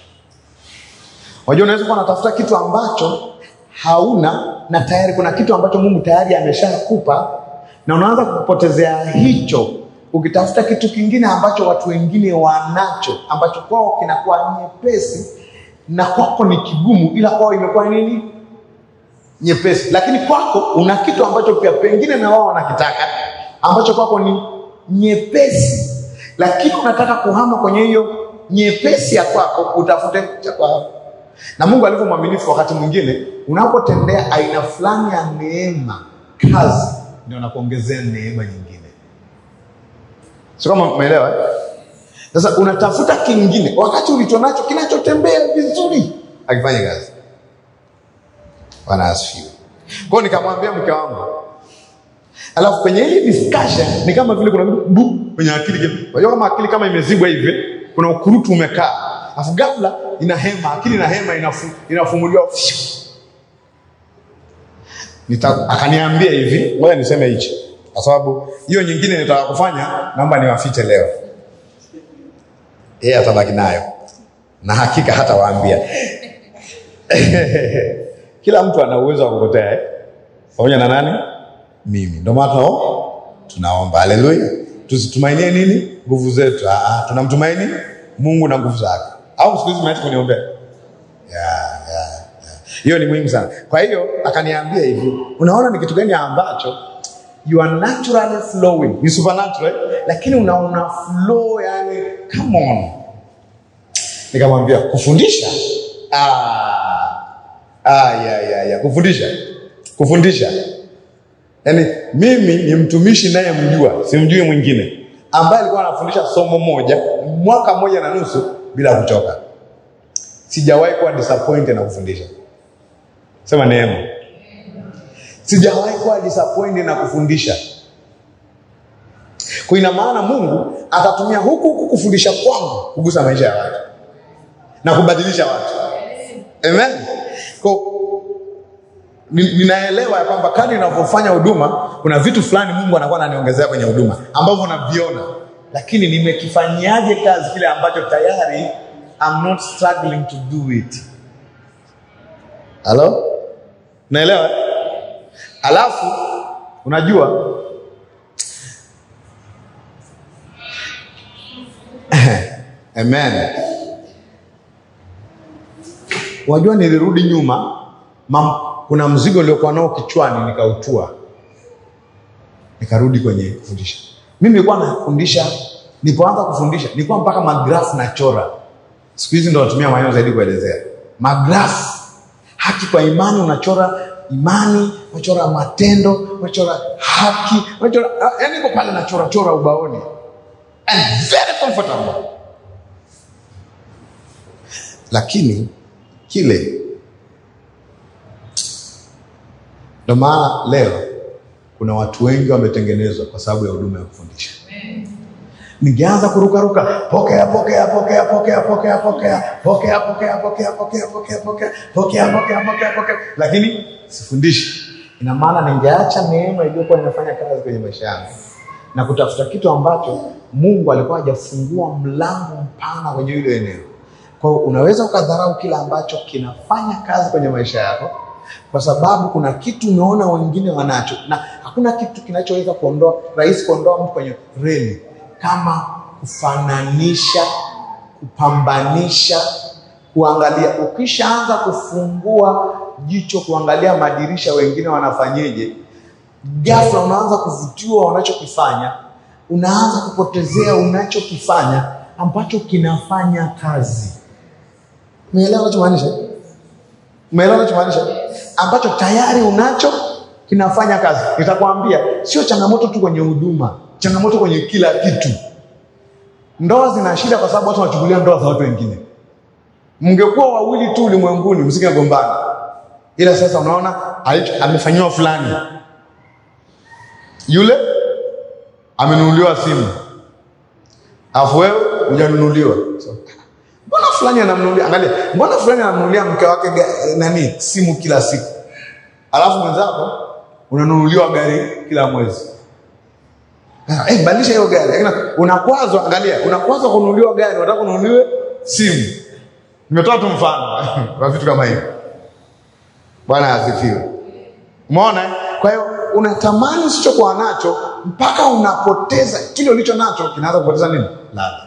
Unajua, unaweza kuwa unatafuta kitu ambacho hauna na tayari kuna kitu ambacho Mungu tayari ameshakupa na unaanza kupotezea hicho ukitafuta kitu kingine ambacho watu wengine wanacho ambacho kwao kinakuwa nyepesi na kwako ni kigumu, ila kwao imekuwa nini? Nyepesi. Lakini kwako una kitu ambacho pia pengine na wao wanakitaka ambacho kwako ni nyepesi, lakini unataka kuhama kwenye hiyo nyepesi ya kwako utafute cha kwao. Na Mungu alivyo mwaminifu, wakati mwingine unapotendea aina fulani ya neema kazi, ndio anakuongezea neema nyingine. Sio kama umeelewa? eh? Sasa unatafuta kingine wakati ulicho nacho kinachotembea vizuri akifanya kazi. Bwana asifiwe. Kwa hiyo nikamwambia mke wangu, alafu kwenye hii discussion ni kama vile kuna kitu bu kwenye akili. Unajua kama akili kama imezibwa hivi, kuna ukurutu umekaa. afu ghafla ina hema, akili ina hema inafu, inafumuliwa Nita, akaniambia hivi, ngoja niseme hichi, kwa sababu hiyo nyingine nitaka kufanya, naomba niwafiche leo. Yeye atabaki nayo na hakika hata waambia kila mtu ana uwezo wa kupotea eh? pamoja na nani? Mimi. Ndio maana tunao tunaomba, haleluya. Tusitumainie nini? Nguvu zetu. Ah, ah, tunamtumaini Mungu na nguvu zake. Au siku hizi mnaacha kuniombea yeah, yeah, yeah. Hiyo ni muhimu sana. Kwa hiyo akaniambia hivi, unaona ni kitu gani ambacho you are naturally flowing, ni supernatural, eh? lakini unaona flow, yani come on. Nikamwambia kufundisha, ah, ah, ya, ya, ya. kufundisha, kufundisha Yaani mimi ni mtumishi naye mjua, simjui mwingine ambaye alikuwa anafundisha somo moja mwaka mmoja na nusu bila kuchoka. Sijawahi kuwa disappointed na kufundisha. Sema neema. Sijawahi kuwa disappointed na kufundisha. Kwa ina maana Mungu atatumia huku huku kufundisha kwangu kugusa maisha ya watu na kubadilisha watu. Amen. Kwa ni- ninaelewa ya kwamba kadri ninavyofanya huduma kuna vitu fulani Mungu anakuwa ananiongezea kwenye huduma ambavyo naviona, lakini nimekifanyaje kazi kile ambacho tayari I'm not struggling to do it. Halo, naelewa. eh? Alafu unajua amen. Wajua, nilirudi nyuma mam, kuna mzigo uliokuwa nao kichwani nikautua, nikarudi kwenye kufundisha. Mimi nilikuwa nafundisha, nilipoanza kufundisha nilikuwa mpaka magrafu nachora. Siku hizi ndo natumia maneno zaidi kuelezea magrafu. Haki kwa imani, unachora imani, unachora matendo, unachora haki, unachora yani, niko pale nachora chora ubaoni and very comfortable, lakini kile Ndio maana leo kuna watu wengi wametengenezwa kwa sababu ya huduma ya kufundisha. Ningeanza kurukaruka, pokea pokea pokea pokea pokea pokea pokea pokea pokea pokea pokea pokea pokea pokea pokea pokea, lakini sifundishi. Ina maana ningeacha neema iliyokuwa inafanya kazi kwenye maisha yangu na kutafuta kitu ambacho Mungu alikuwa hajafungua mlango mpana kwenye hilo eneo. Kwa hiyo unaweza ukadharau kile ambacho kinafanya kazi kwenye maisha yako kwa sababu kuna kitu umeona wengine wanacho, na hakuna kitu kinachoweza kuondoa rahisi kuondoa mtu kwenye reli kama kufananisha, kupambanisha, kuangalia. Ukishaanza kufungua jicho kuangalia madirisha wengine wanafanyeje, ghafla unaanza kuvutiwa wanachokifanya, unaanza kupotezea unachokifanya ambacho kinafanya kazi. Umeelewa nachomaanisha? Umeelewa nachomaanisha? Ambacho tayari unacho kinafanya kazi. Nitakwambia sio changamoto tu kwenye huduma, changamoto kwenye kila kitu. Ndoa zina shida kwa sababu watu wanachukulia ndoa za watu wengine. Mngekuwa wawili tu ulimwenguni, msingegombana, ila sasa unaona alicho- amefanyiwa fulani, yule amenunuliwa simu, alafu wewe hujanunuliwa. So, mbona fulani anamnunulia, angalia, mbona fulani anamnunulia mke wake ga- nani simu kila siku, alafu mwenzako unanunuliwa gari kila mwezi. Ah, Eh, badilisha hiyo gari. Lakini Unakwazwa, angalia, unakwazwa kununuliwa gari, unataka kununuliwe simu. Nimetoa tu mfano wa vitu kama hivyo. Bwana asifiwe. Umeona? eh? Kwa hiyo unatamani usichokuwa nacho mpaka unapoteza kile ulicho nacho, kinaanza kupoteza nini? Ladha.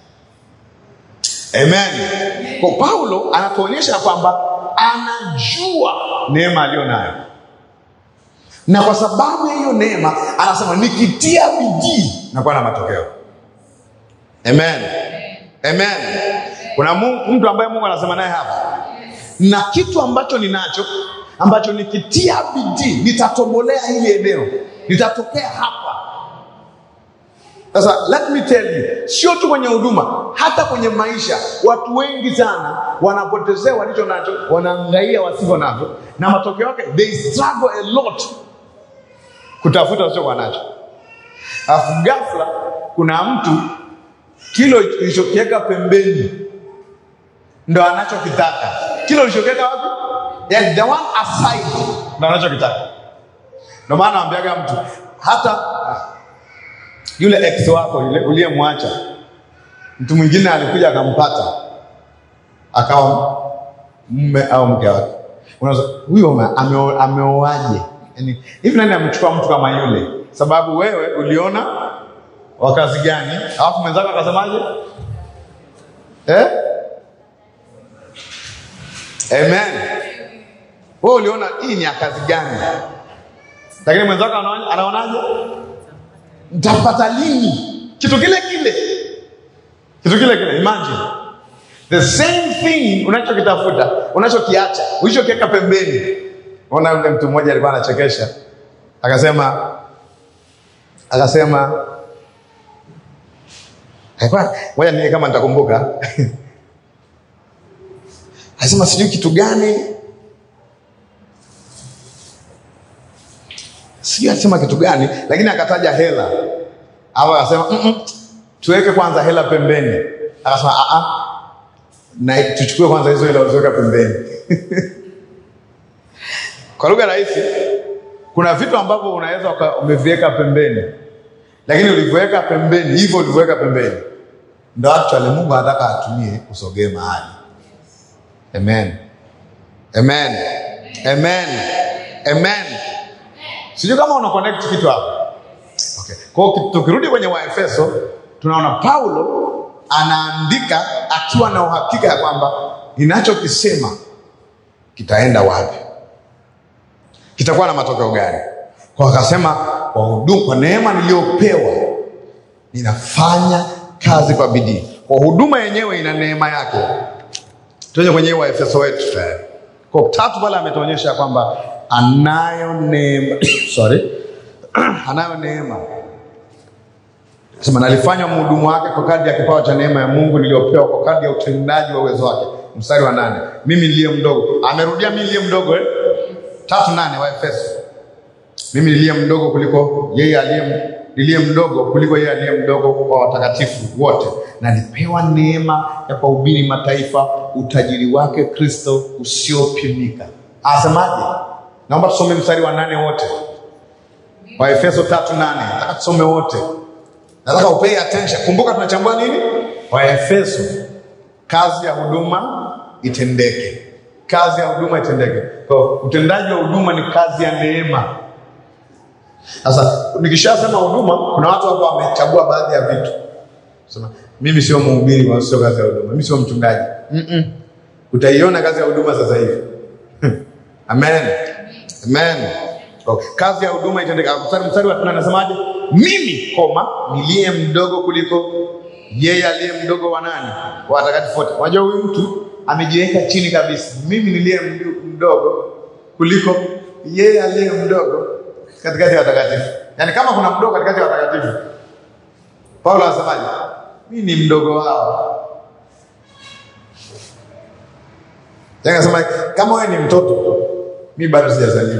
Amen. Kwa Paulo anatuonyesha kwamba anajua neema aliyo nayo, na kwa sababu ya hiyo neema anasema nikitia bidii nakuwa na matokeo. Amen. Amen. Kuna Mungu, mtu ambaye Mungu anasema naye hapa, na kitu ambacho ninacho ambacho nikitia bidii nitatobolea hili eneo, nitatokea hapa. Sasa let me tell you, sio tu kwenye huduma, hata kwenye maisha, watu wengi sana wanapotezea walicho nacho, wanaangalia wasivyo navyo, na matokeo yake they struggle a lot kutafuta wasichokuwa nacho. Alafu ghafla kuna mtu kilo ilichokiweka pembeni ndo anachokitaka. Kile ulichokiweka wapi? Yani the one aside ndo anachokitaka. Ndo maana naambiaga mtu hata yule ex wako yule uliyemwacha, mtu mwingine alikuja akampata, akawa mume au mke wake, unaweza huyo ame- ameo- ameoaje? Yani hivi, nani amechukua mtu kama yule? Sababu wewe uliona wa kazi gani, alafu mwenzako akasemaje? Eh? Amen. Wewe uliona hii ni ya kazi gani, lakini mwenzako anaona- anaonaje? Mtapata lini kitu kile kile, kitu kile kile. Imagine the same thing unachokitafuta, unachokiacha, ulichokiweka pembeni. Ona, yule mtu mmoja alikuwa anachekesha, akasema akasema alikuwa ngoja nione kama nitakumbuka. Akasema sijui kitu gani, sijui alisema kitu gani, lakini akataja hela au akasema mm -mm, tuweke kwanza hela pembeni. Akasema a a, na tuchukue kwanza hizo hela uliziweka pembeni. Kwa lugha rahisi, kuna vitu ambavyo unaweza uka- umeviweka pembeni, lakini ulivyoweka pembeni, hivyo ulivyoweka pembeni, ndo actually Mungu anataka atumie usogee mahali. Amen, amen, amen, amen. Sijui kama una connect kitu hapo. Okay. Kwa hiyo tukirudi kwenye Waefeso tunaona Paulo anaandika akiwa na uhakika ya kwamba ninachokisema kitaenda wapi, kitakuwa na matokeo gani. Kwa akasema kwa huduma, kwa neema niliyopewa ninafanya kazi kwa bidii. Kwa huduma yenyewe ina neema yake. Tuende kwenye Waefeso wetu tayari. Kwa tatu pale ametuonyesha kwamba anayo neema sorry, anayo neema sema nalifanya mhudumu wake kwa kadri ya kipawa cha neema ya Mungu niliyopewa kwa kadri ya utendaji wa uwezo wake. Mstari wa nane, mimi niliye mdogo. Amerudia mimi niliye mdogo eh? tatu nane wa Efeso, mimi niliye mdogo kuliko yeye aliye niliye mdogo kuliko yeye aliye mdogo kwa watakatifu wote, na nipewa neema ya kuhubiri mataifa utajiri wake Kristo usiopimika. Asemaje? Naomba tusome mstari wa nane wote wa Efeso tatu nane. Nataka tusome wote. Nataka upay attention. Kumbuka tunachambua nini? Waefeso, kazi ya huduma itendeke, kazi ya huduma itendeke. Kwa utendaji wa huduma ni kazi ya neema. Sasa nikishasema huduma, kuna watu hapa wamechagua baadhi ya vitu, sema mimi sio mhubiri, wala sio kazi ya huduma, mimi sio mchungaji. Mm-mm. Utaiona kazi ya huduma sasa hivi. Amen, amen. Okay. Kazi ya huduma itendeke. Mstari mstari wa tano anasemaje? Mimi koma niliye mdogo kuliko yeye aliye mdogo wa nani? Wa watakatifu wote. Unajua huyu mtu amejiweka chini kabisa. Mimi niliye mdu- mdogo kuliko yeye aliye mdogo katikati ya watakatifu. Yaani kama kuna mdogo katikati ya watakatifu, Paulo anasemaje? Mimi ni mdogo wao. Yaani anasema kama wewe ni mtoto, mimi bado sijazaliwa.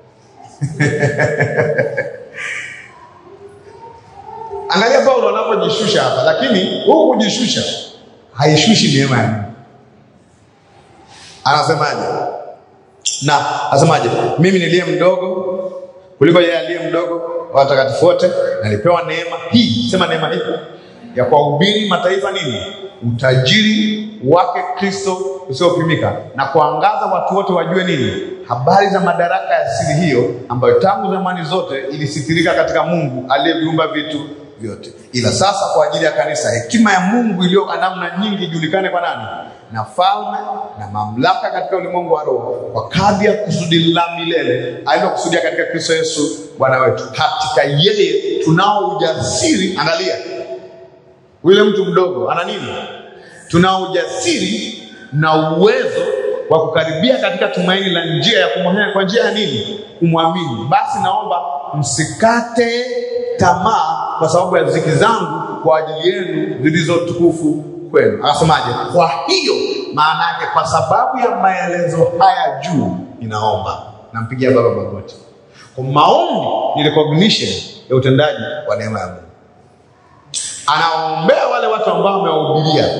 Angalia Paulo anapojishusha hapa, lakini huu kujishusha haishushi neema ya Mungu. Anasemaje? Na anasemaje? Mimi niliye mdogo kuliko yeye aliye mdogo wa watakatifu wote, nalipewa neema hii, sema neema hii ya kuwahubiri mataifa nini? Utajiri wake Kristo usiopimika, na kuangaza watu wote wajue nini? Habari za madaraka ya siri hiyo, ambayo tangu zamani zote ilisitirika katika Mungu aliyeviumba vitu vyote, ila sasa kwa ajili ya kanisa hekima ya Mungu iliyo kwa namna nyingi ijulikane kwa nani? Na falme na mamlaka katika ulimwengu wa roho, kwa kadri ya kusudi la milele alilokusudia katika Kristo Yesu Bwana wetu. Katika yeye tunao ujasiri. Angalia, yule mtu mdogo ana nini? Tunao ujasiri na uwezo wa kukaribia katika tumaini la njia ya kumwamini. Kwa njia ya nini? Kumwamini. Basi naomba msikate tamaa kwa sababu ya ziki zangu kwa ajili yenu zilizo tukufu kwenu. Akasemaje? Kwa hiyo maana yake, kwa sababu ya maelezo haya juu, ninaomba. Nampigia Baba magoti. Kwa maombi ni recognition ya utendaji wa neema ya Mungu anawaombea wale watu ambao amewahubiria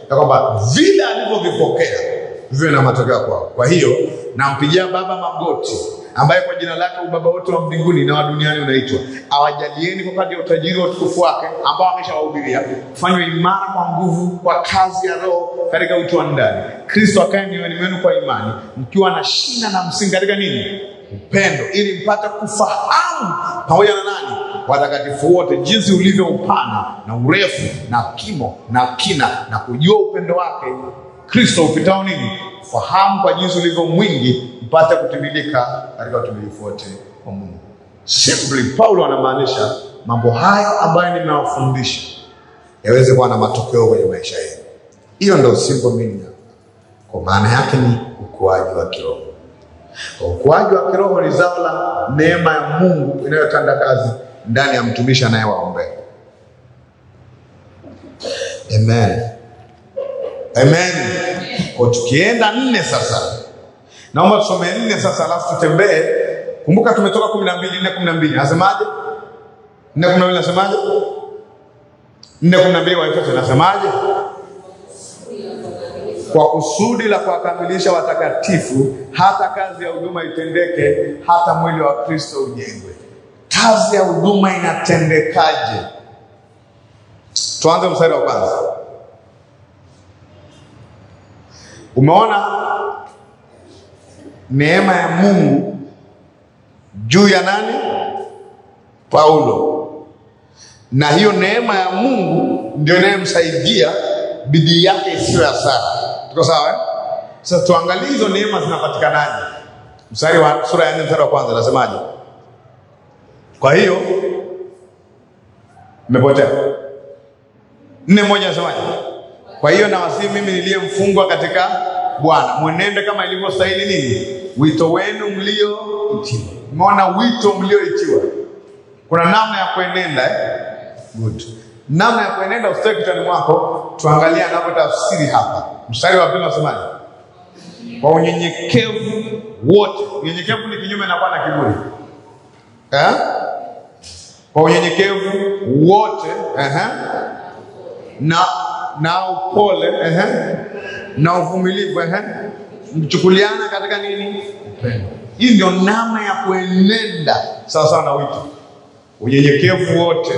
ya kwamba vile alivyovipokea viwe na matokeo kwao. Kwa hiyo nampigia Baba magoti ambaye kwa jina lake ubaba wote wa mbinguni na wa duniani unaitwa, awajalieni kwa kadri ya utajiri wa utukufu wake ambao ameshawahubiria, kufanywa imara kwa nguvu kwa kazi ya Roho katika utu wa ndani, Kristo akae mioyoni mwenu kwa imani, mkiwa na shina na msingi katika nini? Upendo, ili mpate kufahamu pamoja na nani watakatifu wote jinsi ulivyo upana na urefu na kimo na kina, na kujua upendo wake Kristo upitao nini? Fahamu kwa jinsi ulivyo mwingi, mpate kutimilika katika utimilifu wote wa Mungu. Simply, Paulo anamaanisha mambo hayo ambayo nimewafundisha yaweze kuwa na matokeo kwenye maisha yenu. Hiyo ndio simple meaning. Kwa maana yake ni ukuaji wa kiroho. Kwa ukuaji wa kiroho ni zao la neema ya Mungu inayotenda kazi ndani ya mtumishi anayewaombea. Amen. Amen. Kwa tukienda nne sasa, naomba tusome nne sasa, alafu tutembee. Kumbuka tumetoka kumi na mbili nne kumi na mbili nasemaje? nne kumi na mbili nasemaje? nne kumi na mbili Waefeso nasemaje? Kwa kusudi la kuwakamilisha watakatifu, hata kazi ya huduma itendeke, hata mwili wa Kristo ujengwe. Kazi ya huduma inatendekaje? Tuanze mstari wa kwanza. Umeona neema ya Mungu juu ya nani? Paulo. Na hiyo neema ya Mungu ndio inayomsaidia bidii yake isiyo ya sara. Tuko sawa eh? Sasa tuangalie hizo neema zinapatikanaje. Mstari wa sura ya 4 mstari wa kwanza nasemaje? Kwa hiyo mmepotea. Nne moja nasemaje? Kwa hiyo nawasihi mimi niliye mfungwa katika Bwana, mwenende kama ilivyostahili nini, wito wenu mlioitiwa. Umeona wito mlioitiwa, kuna namna ya kuenenda eh? Good. Namna ya kuenenda usitoe kichwani mwako. Tuangalie anavyotafsiri hapa, mstari wa pili unasemaje? Kwa unyenyekevu wote. Unyenyekevu ni kinyume na kuwa na kiburi eh? Kwa unyenyekevu wote eh? na na upole ehe, na uvumilivu ehe, mchukuliana katika nini? Upendo. Hii ndio namna ya kuenenda sawa sawa na wito, unyenyekevu wote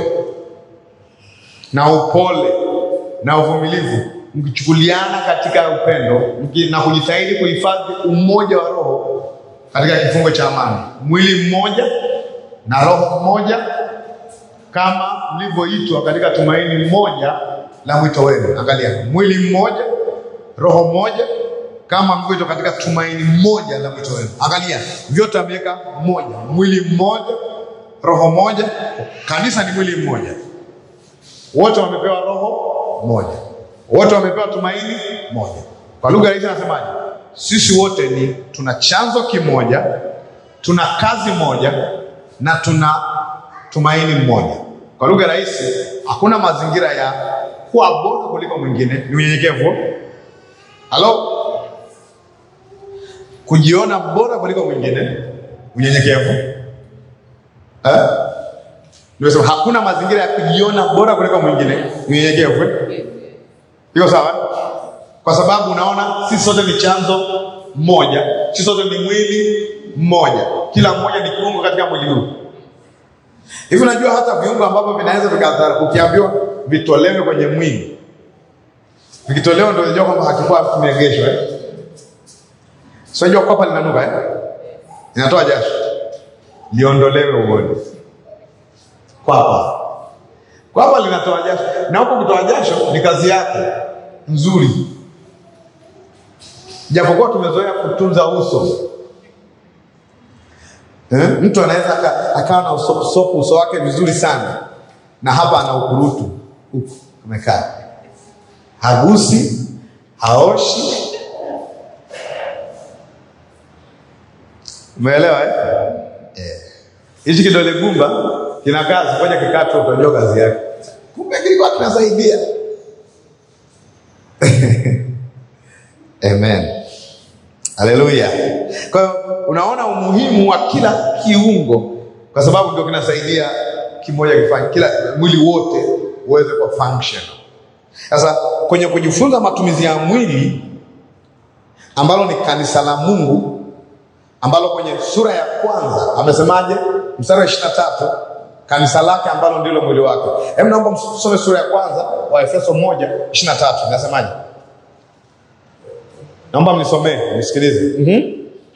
na upole na uvumilivu, mkichukuliana katika upendo mki, na kujitahidi kuhifadhi umoja wa roho katika kifungo cha amani, mwili mmoja na roho mmoja, kama mlivyoitwa katika tumaini moja la mwito wenu. Angalia, mwili mmoja, roho moja, kama mlivyoitwa katika tumaini moja la mwito wenu. Angalia, vyote ameweka moja, mwili mmoja, roho moja. Kanisa ni mwili mmoja, wote wamepewa roho moja, wote wamepewa tumaini moja. Kwa lugha rahisi anasemaje? Sisi wote ni tuna chanzo kimoja, tuna kazi moja na tuna tumaini mmoja. Kwa lugha rahisi, hakuna mazingira ya kuwa bora kuliko mwingine. Ni unyenyekevu. Halo, kujiona bora kuliko mwingine, unyenyekevu eh? Nimesema hakuna mazingira ya kujiona bora kuliko mwingine, unyenyekevu. Iko sawa? Kwa sababu unaona sisi sote ni chanzo mmoja, sisi sote ni mwili mmoja, kila mmoja ni kiungo katika mwili huu. Hivi unajua hata viungo ambavyo vinaweza vikadhara, ukiambiwa vitolewe kwenye mwili, vikitolewa ndio unajua kwamba hakikuwa kimeegeshwa eh? Sio unajua kwapa linanuka eh? Inatoa jasho, liondolewe uone. Kwapa kwapa linatoa jasho, na huko kutoa jasho ni kazi yake nzuri, japokuwa tumezoea kutunza uso Eh? Mtu anaweza akawa na uso, uso, uso wake vizuri sana na hapa ana ukurutu huku amekaa, hagusi, haoshi. Umeelewa eh? Hichi kidole gumba kina kazi, ngoja kikatwe, utajua kazi yake. Kumbe kilikuwa kinasaidia. Amen. Haleluya. Kwa hiyo unaona umuhimu wa kila kiungo, kwa sababu ndio kinasaidia kimoja kifanye, kila mwili wote uweze kuwa function. Sasa kwenye kujifunza matumizi ya mwili ambalo ni kanisa la Mungu ambalo kwenye sura ya kwanza amesemaje? Mstari wa ishirini na tatu kanisa lake ambalo ndilo mwili wake. Hebu naomba msome sura ya kwanza wa Efeso moja ishirini na tatu inasemaje? Naomba mnisomee nisikilize. mm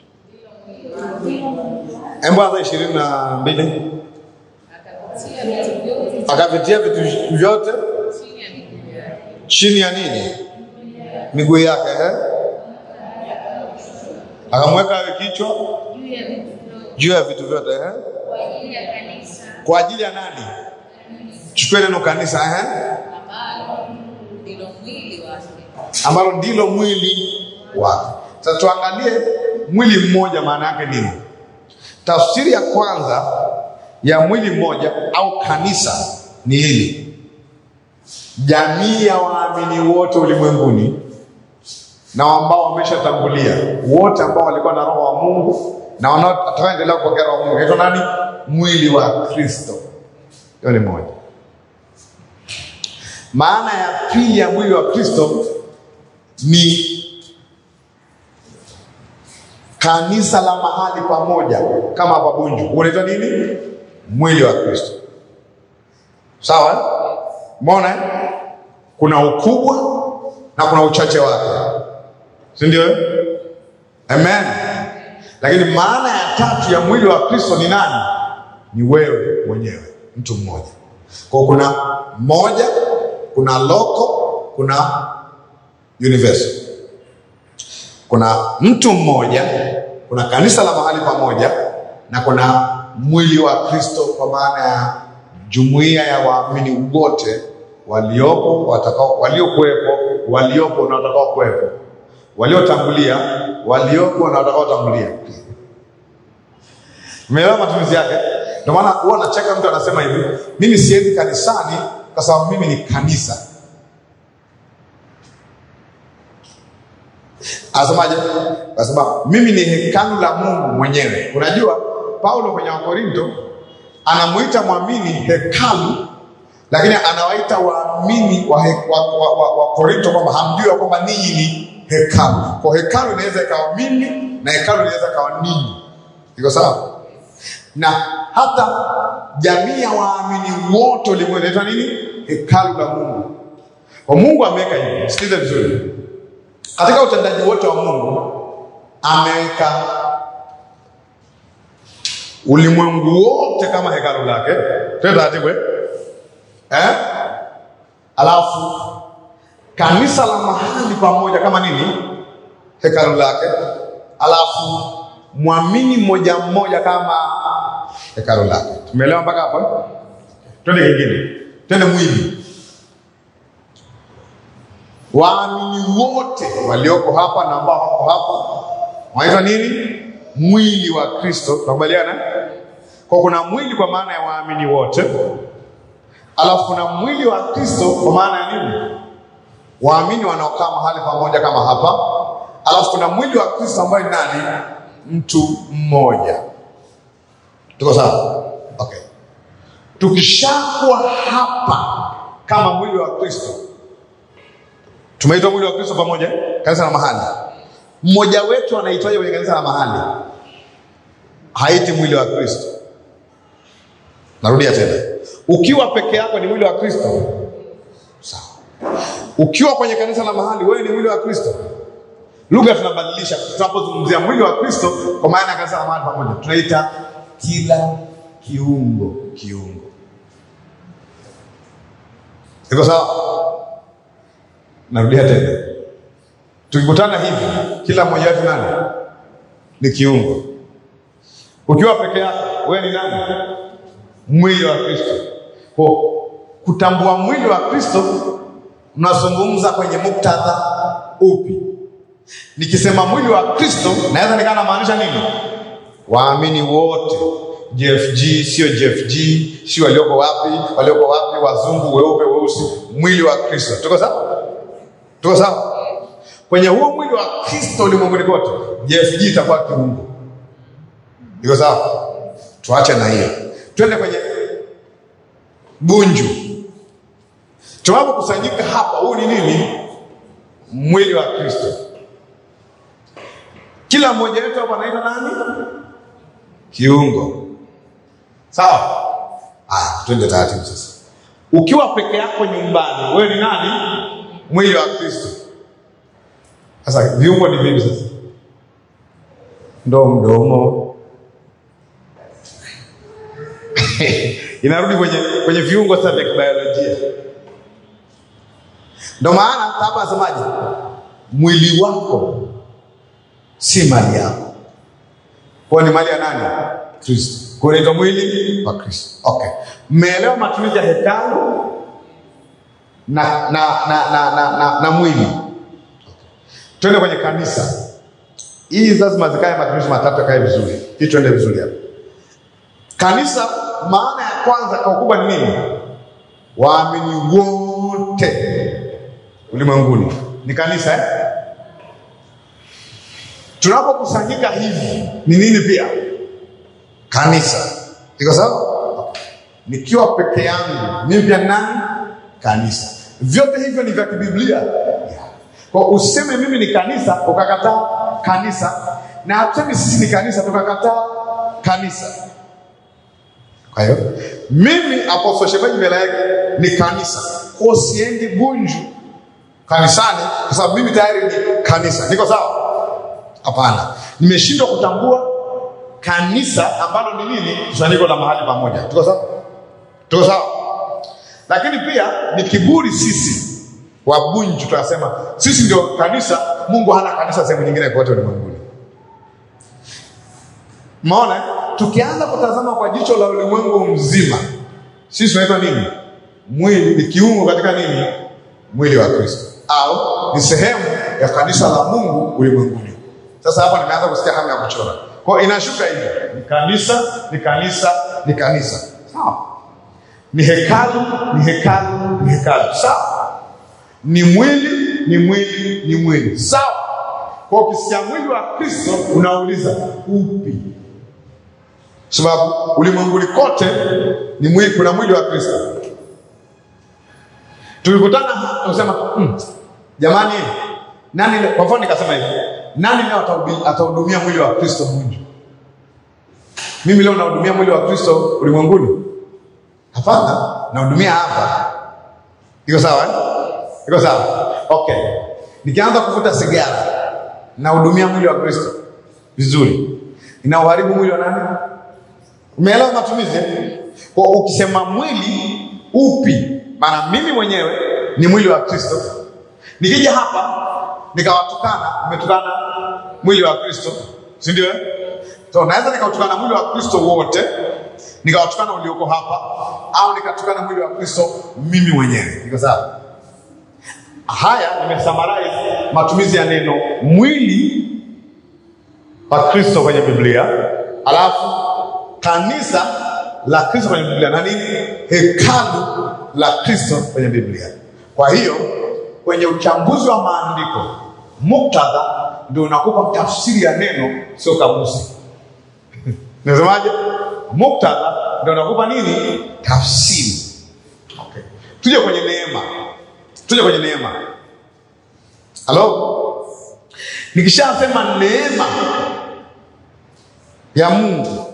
Hebu anza ishirini na mbili akapitia vitu vyote akavitia vitu vyote chini ya miguu yake. chini ya nini? Miguu yake eh? Akamweka awe kichwa juu ya vitu vyote juu ya vitu vyote eh? kwa ajili ya kanisa Kwa ajili ya nani? Chukue neno kanisa eh? ambalo ndilo mwili wake. ambalo ndilo mwili wake. Sasa tuangalie mwili mmoja maana yake nini? Tafsiri ya kwanza ya mwili mmoja au kanisa ni hili: jamii ya waamini wote ulimwenguni na ambao wameshatangulia, wote ambao walikuwa na roho wa Mungu na wanaoendelea kupokea roho wa Mungu, inaitwa nani? Mwili wa Kristo. Hiyo ni moja. Maana ya pili ya mwili wa Kristo ni kanisa la mahali pamoja, kama hapa Bunju unaitwa nini? Mwili wa Kristo. Sawa, eh? umeona eh? kuna ukubwa na kuna uchache wake, si ndio? eh? Amen. Lakini maana ya tatu ya mwili wa Kristo ni nani? Ni wewe mwenyewe, mtu mmoja. Kwa hiyo kuna moja, kuna loko, kuna universal. Kuna mtu mmoja, kuna kanisa la mahali pamoja, na kuna mwili wa Kristo, kwa maana ya jumuiya ya waamini wote waliopo, watakao, waliokuwepo, waliopo na watakao kuwepo, waliotangulia, waliopo na watakao tangulia. Umeelewa matumizi yake? Ndio maana huwa nacheka mtu anasema hivi, mimi siendi kanisani kwa sababu mimi ni kanisa. Anasemaje? Anasema mimi ni hekalu la Mungu mwenyewe. Unajua Paulo kwenye Wakorinto anamuita mwamini hekalu, lakini anawaita waamini wa, he- wa, wa, wa, wa Korinto kwamba hamjui ya kwamba ninyi ni hekalu. Kwa hekalu inaweza ikawa mimi na hekalu inaweza ikawa ninyi. Iko sawa? na hata jamii ya waamini wote ulimwengu inaitwa nini? Hekalu la Mungu. Kwa Mungu ameweka hivi, sikiliza vizuri, katika utendaji wote wa Mungu ameweka ulimwengu wote kama hekalu lake. Twende taratibu eh? Eh? Alafu kanisa la mahali pamoja kama nini? Hekalu lake. Alafu mwamini mmoja mmoja kama hekalu lake. Tumeelewa mpaka hapo? eh? Twende kingine, twende mwili. Waamini wote walioko hapa na ambao wako hapa wanaitwa nini? Mwili wa Kristo. Tunakubaliana? Kwa kuna mwili kwa maana ya waamini wote, alafu kuna mwili wa Kristo kwa maana ya nini? Waamini wanaokaa mahali pamoja kama hapa, alafu kuna mwili wa Kristo ambaye ni nani? Mtu mmoja. Tuko sawa? Okay. Tukishakuwa hapa kama mwili wa Kristo, tumeitwa mwili wa Kristo pamoja, kanisa la mahali. Mmoja wetu anaitwaje kwenye kanisa la mahali? Haiti mwili wa Kristo. Narudia tena, ukiwa peke yako ni mwili wa Kristo, sawa. Ukiwa kwenye kanisa la mahali, wewe ni mwili wa Kristo. Lugha tunabadilisha tunapozungumzia mwili wa Kristo, kwa maana ya kanisa la mahali pamoja, tunaita kila kiungo kiungo. Iko sawa? Narudia tena, tukikutana hivi, kila mmoja wetu nani ni kiungo. Ukiwa peke yako, wewe ni nani? Mwili wa Kristo. Kwa kutambua mwili wa Kristo, mnazungumza kwenye muktadha upi? Nikisema mwili wa Kristo, naweza nikaa namaanisha nini? Waamini wote JFG, sio JFG, sio walioko wapi, walioko wapi, wazungu, weupe, weusi, mwili wa Kristo. Tuko sawa? Tuko sawa? Kwenye huo mwili wa Kristo ulimwenguni kote, JFG itakuwa kiungo. Iko sawa? Tuache na hiyo, twende kwenye Bunju. Tunapokusanyika hapa, huu ni nini? Mwili wa Kristo. Kila mmoja wetu hapa anaitwa nani? Kiungo. Sawa? Ah, twende taratibu sasa. Ukiwa peke yako nyumbani, wewe ni nani? Mwili wa Kristo. Sasa viungo ni vipi sasa? Ndo mdomo inarudi kwenye kwenye viungo sasa vya kibiolojia. Ndo maana hapa anasemaje? Mwili wako si mali yako, kwa ni mali ya nani? Kristo. Kwa hiyo inaitwa mwili wa Kristo. Okay, mmeelewa matumizi ya hekalu na na na na, na, na, na mwili. Twende kwenye kanisa. Hii lazima zikae matumizi matatu yakae vizuri, hii tuende vizuri hapa. Kanisa, maana ya kwanza kwa ukubwa ni nini? Waamini wote ulimwenguni ni kanisa eh? Tunapokusanyika hivi ni nini pia? Kanisa. Iko sawa? Nikiwa peke yangu mimi pia ni nani? Kanisa. Vyote hivyo ni vya kibiblia. Yeah. Kwa useme mimi ni kanisa ukakataa kanisa, na hatusemi sisi ni kanisa tukakataa kanisa. Kwa hiyo mimi Apostle Shemeji mbele yake ni kanisa, kwa siendi Bunju kanisani kwa sababu mimi tayari ni kanisa. Niko sawa? Hapana, nimeshindwa kutambua kanisa ambalo ni nini, kusanyiko la mahali pamoja. Tuko sawa? Tuko sawa? Lakini pia ni kiburi sisi wa Bunju, tunasema sisi ndio kanisa. Mungu hana kanisa sehemu nyingine kote ulimwenguni. Maona, tukianza kutazama kwa jicho la ulimwengu mzima, sisi tunaitwa nini? Mwili ni kiungo katika nini? Mwili wa Kristo, au ni sehemu ya kanisa la Mungu ulimwenguni. Sasa hapa nimeanza kusikia hamu ya kuchora, kwa hiyo inashuka hivi: ni kanisa, ni kanisa, ni kanisa, sawa? Ni hekalu, ni hekalu, ni hekalu, sawa? Ni mwili, ni mwili, ni mwili, sawa? Kwa ukisikia mwili wa Kristo unauliza upi? sababu ulimwenguni kote ni mwili, kuna mwili wa Kristo. Tukikutana unasema mm, jamani, nani leo-" kwa mfano nikasema hivi, nani leo atahubi- atahudumia mwili wa Kristo Bunju? Mimi leo nahudumia mwili wa Kristo ulimwenguni? Hapana, nahudumia hapa. Iko sawa eh? Iko sawa? Okay, nikianza kuvuta sigara nahudumia mwili wa Kristo vizuri, inauharibu mwili wa nani? Umeelewa matumizi? eh? Kwa ukisema mwili upi, maana mimi mwenyewe ni mwili wa Kristo. Nikija hapa nikawatukana, umetukana mwili wa Kristo, si ndio? eh? So naweza nikautukana mwili wa Kristo wote, nikawatukana ulioko hapa, au nikatukana mwili wa Kristo mimi mwenyewe. Iko sawa? Haya nimesummarize matumizi ya neno mwili wa Kristo kwenye Biblia, alafu kanisa la Kristo kwenye Biblia na nini, hekalu la Kristo kwenye Biblia. Kwa hiyo kwenye uchambuzi wa maandiko, muktadha ndio unakupa tafsiri ya neno, sio kamusi. Nasemaje? Muktadha ndio unakupa nini, tafsiri. Okay. Tuje kwenye neema, tuje kwenye neema. Halo, nikishasema neema ya Mungu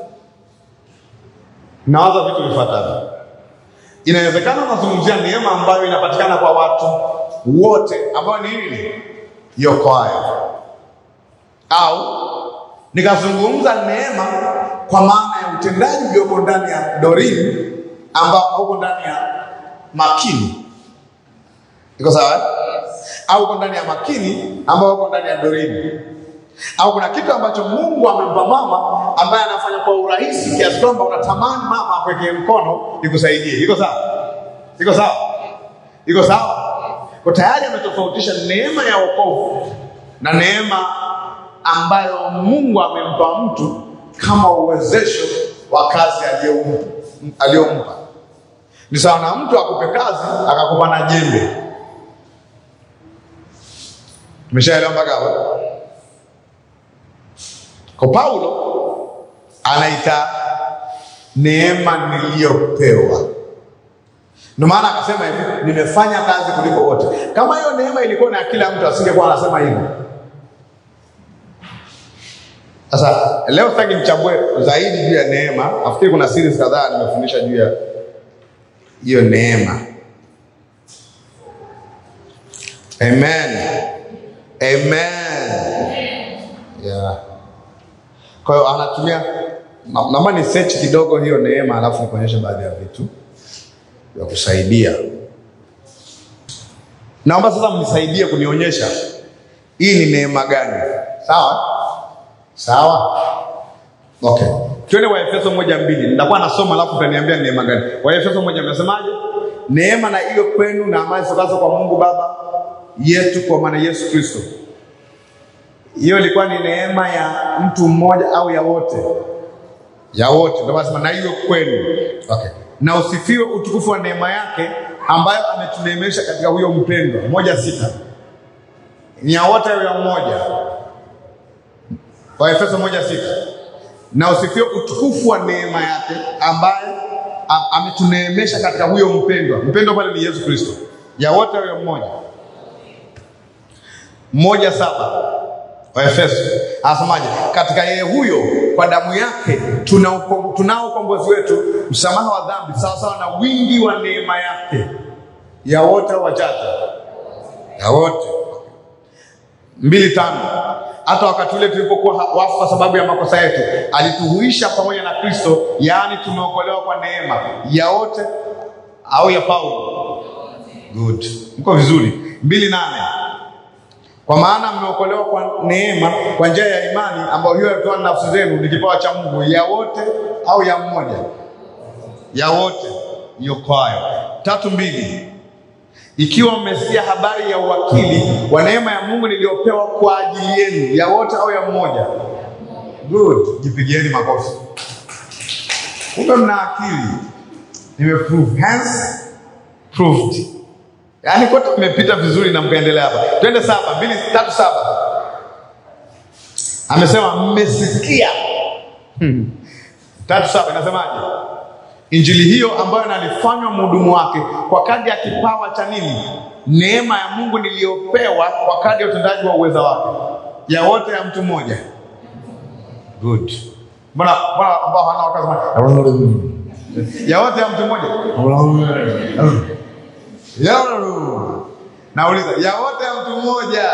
nawaza vitu vifuatavyo. Inawezekana unazungumzia neema ambayo inapatikana kwa watu wote, ambayo ni nini? Iokoayo, au nikazungumza neema kwa maana ya utendaji ulioko ndani ya Dorini ambao hauko ndani ya Makini. Iko sawa? eh? Au uko ndani ya Makini ambao uko ndani ya Dorini au kuna kitu ambacho Mungu amempa mama ambaye anafanya kwa urahisi kiasi kwamba unatamani mama akwekee mkono ikusaidie. Iko sawa? Iko sawa? Iko sawa? Kwa tayari ametofautisha neema ya wokovu na neema ambayo Mungu amempa mtu kama uwezesho wa kazi aliyompa. aliyompa. Ni sawa na mtu akupe kazi akakupa na jembe. Umeshaelewa mpaka hapo? Kwa Paulo anaita neema niliyopewa. Ndio maana akasema hivi, nimefanya kazi kuliko wote. Kama hiyo neema ilikuwa na kila mtu, asingekuwa anasema hivyo. Sasa leo sitaki nichambue zaidi juu ya neema. Nafikiri kuna series kadhaa nimefundisha juu ya hiyo neema. Amen. Amen. Yeah. Kwa hiyo anatumia na- naomba ni search kidogo hiyo neema alafu nikuonyeshe baadhi ya vitu vya kusaidia. Naomba sasa mnisaidie kunionyesha hii ni neema gani? Sawa? Sawa? Okay. Twende Waefeso moja mbili. Nitakuwa nasoma alafu utaniambia ni neema gani. Waefeso moja mnasemaje? Neema na iyo kwenu na amani zitokazo kwa Mungu Baba yetu kwa maana Yesu Kristo. Hiyo ilikuwa ni neema ya mtu mmoja au ya wote? Ya wote. Ndio nasema na hiyo kwenu. Okay. Na usifiwe utukufu wa neema yake ambayo ametuneemesha katika huyo mpendwa. Moja sita. Ni ya wote au ya mmoja? Waefeso moja sita. Na usifiwe utukufu wa neema yake ambaye am- ametuneemesha katika huyo mpendwa. Mpendwa pale ni Yesu Kristo. Ya wote au ya mmoja? Moja saba. Waefeso anasemaje? Katika yeye huyo kwa damu yake tuna uko- tunao ukombozi wetu, msamaha wa dhambi, sawa sawa na wingi wa neema yake. Ya wote au wachache? Ya wote. mbili tano hata wakati ule tulipokuwa ha- wafu kwa sababu ya makosa yetu alituhuisha pamoja na kristo yaani tumeokolewa kwa neema ya wote au ya paulo good mko vizuri mbili nane kwa maana mmeokolewa kwa neema kwa njia ya imani ambayo hiyo yatoa nafsi zenu ni kipawa cha mungu ya wote au ya mmoja ya wote iokoayo tatu mbili ikiwa mmesikia habari ya uwakili wa neema ya Mungu niliyopewa kwa ajili yenu, ya wote au ya mmoja? Good, jipigieni makofi. Kumbe mna akili, nimeprove, hence proved. Yaani kote mmepita vizuri na mkaendelea hapa. Twende saba, mbili, tatu, saba. Amesema mmesikia. Hmm. Tatu saba inasemaje? Injili hiyo ambayo nalifanywa mhudumu wake kwa kadri ya kipawa cha nini? Neema ya Mungu niliyopewa kwa kadri ya utendaji wa uweza wake. Ya wote ya mtu mmoja. Good. Mbona mbona ambao hana wakasema ya wote ya mtu mmoja? Ya Nauliza, ya wote ya mtu mmoja?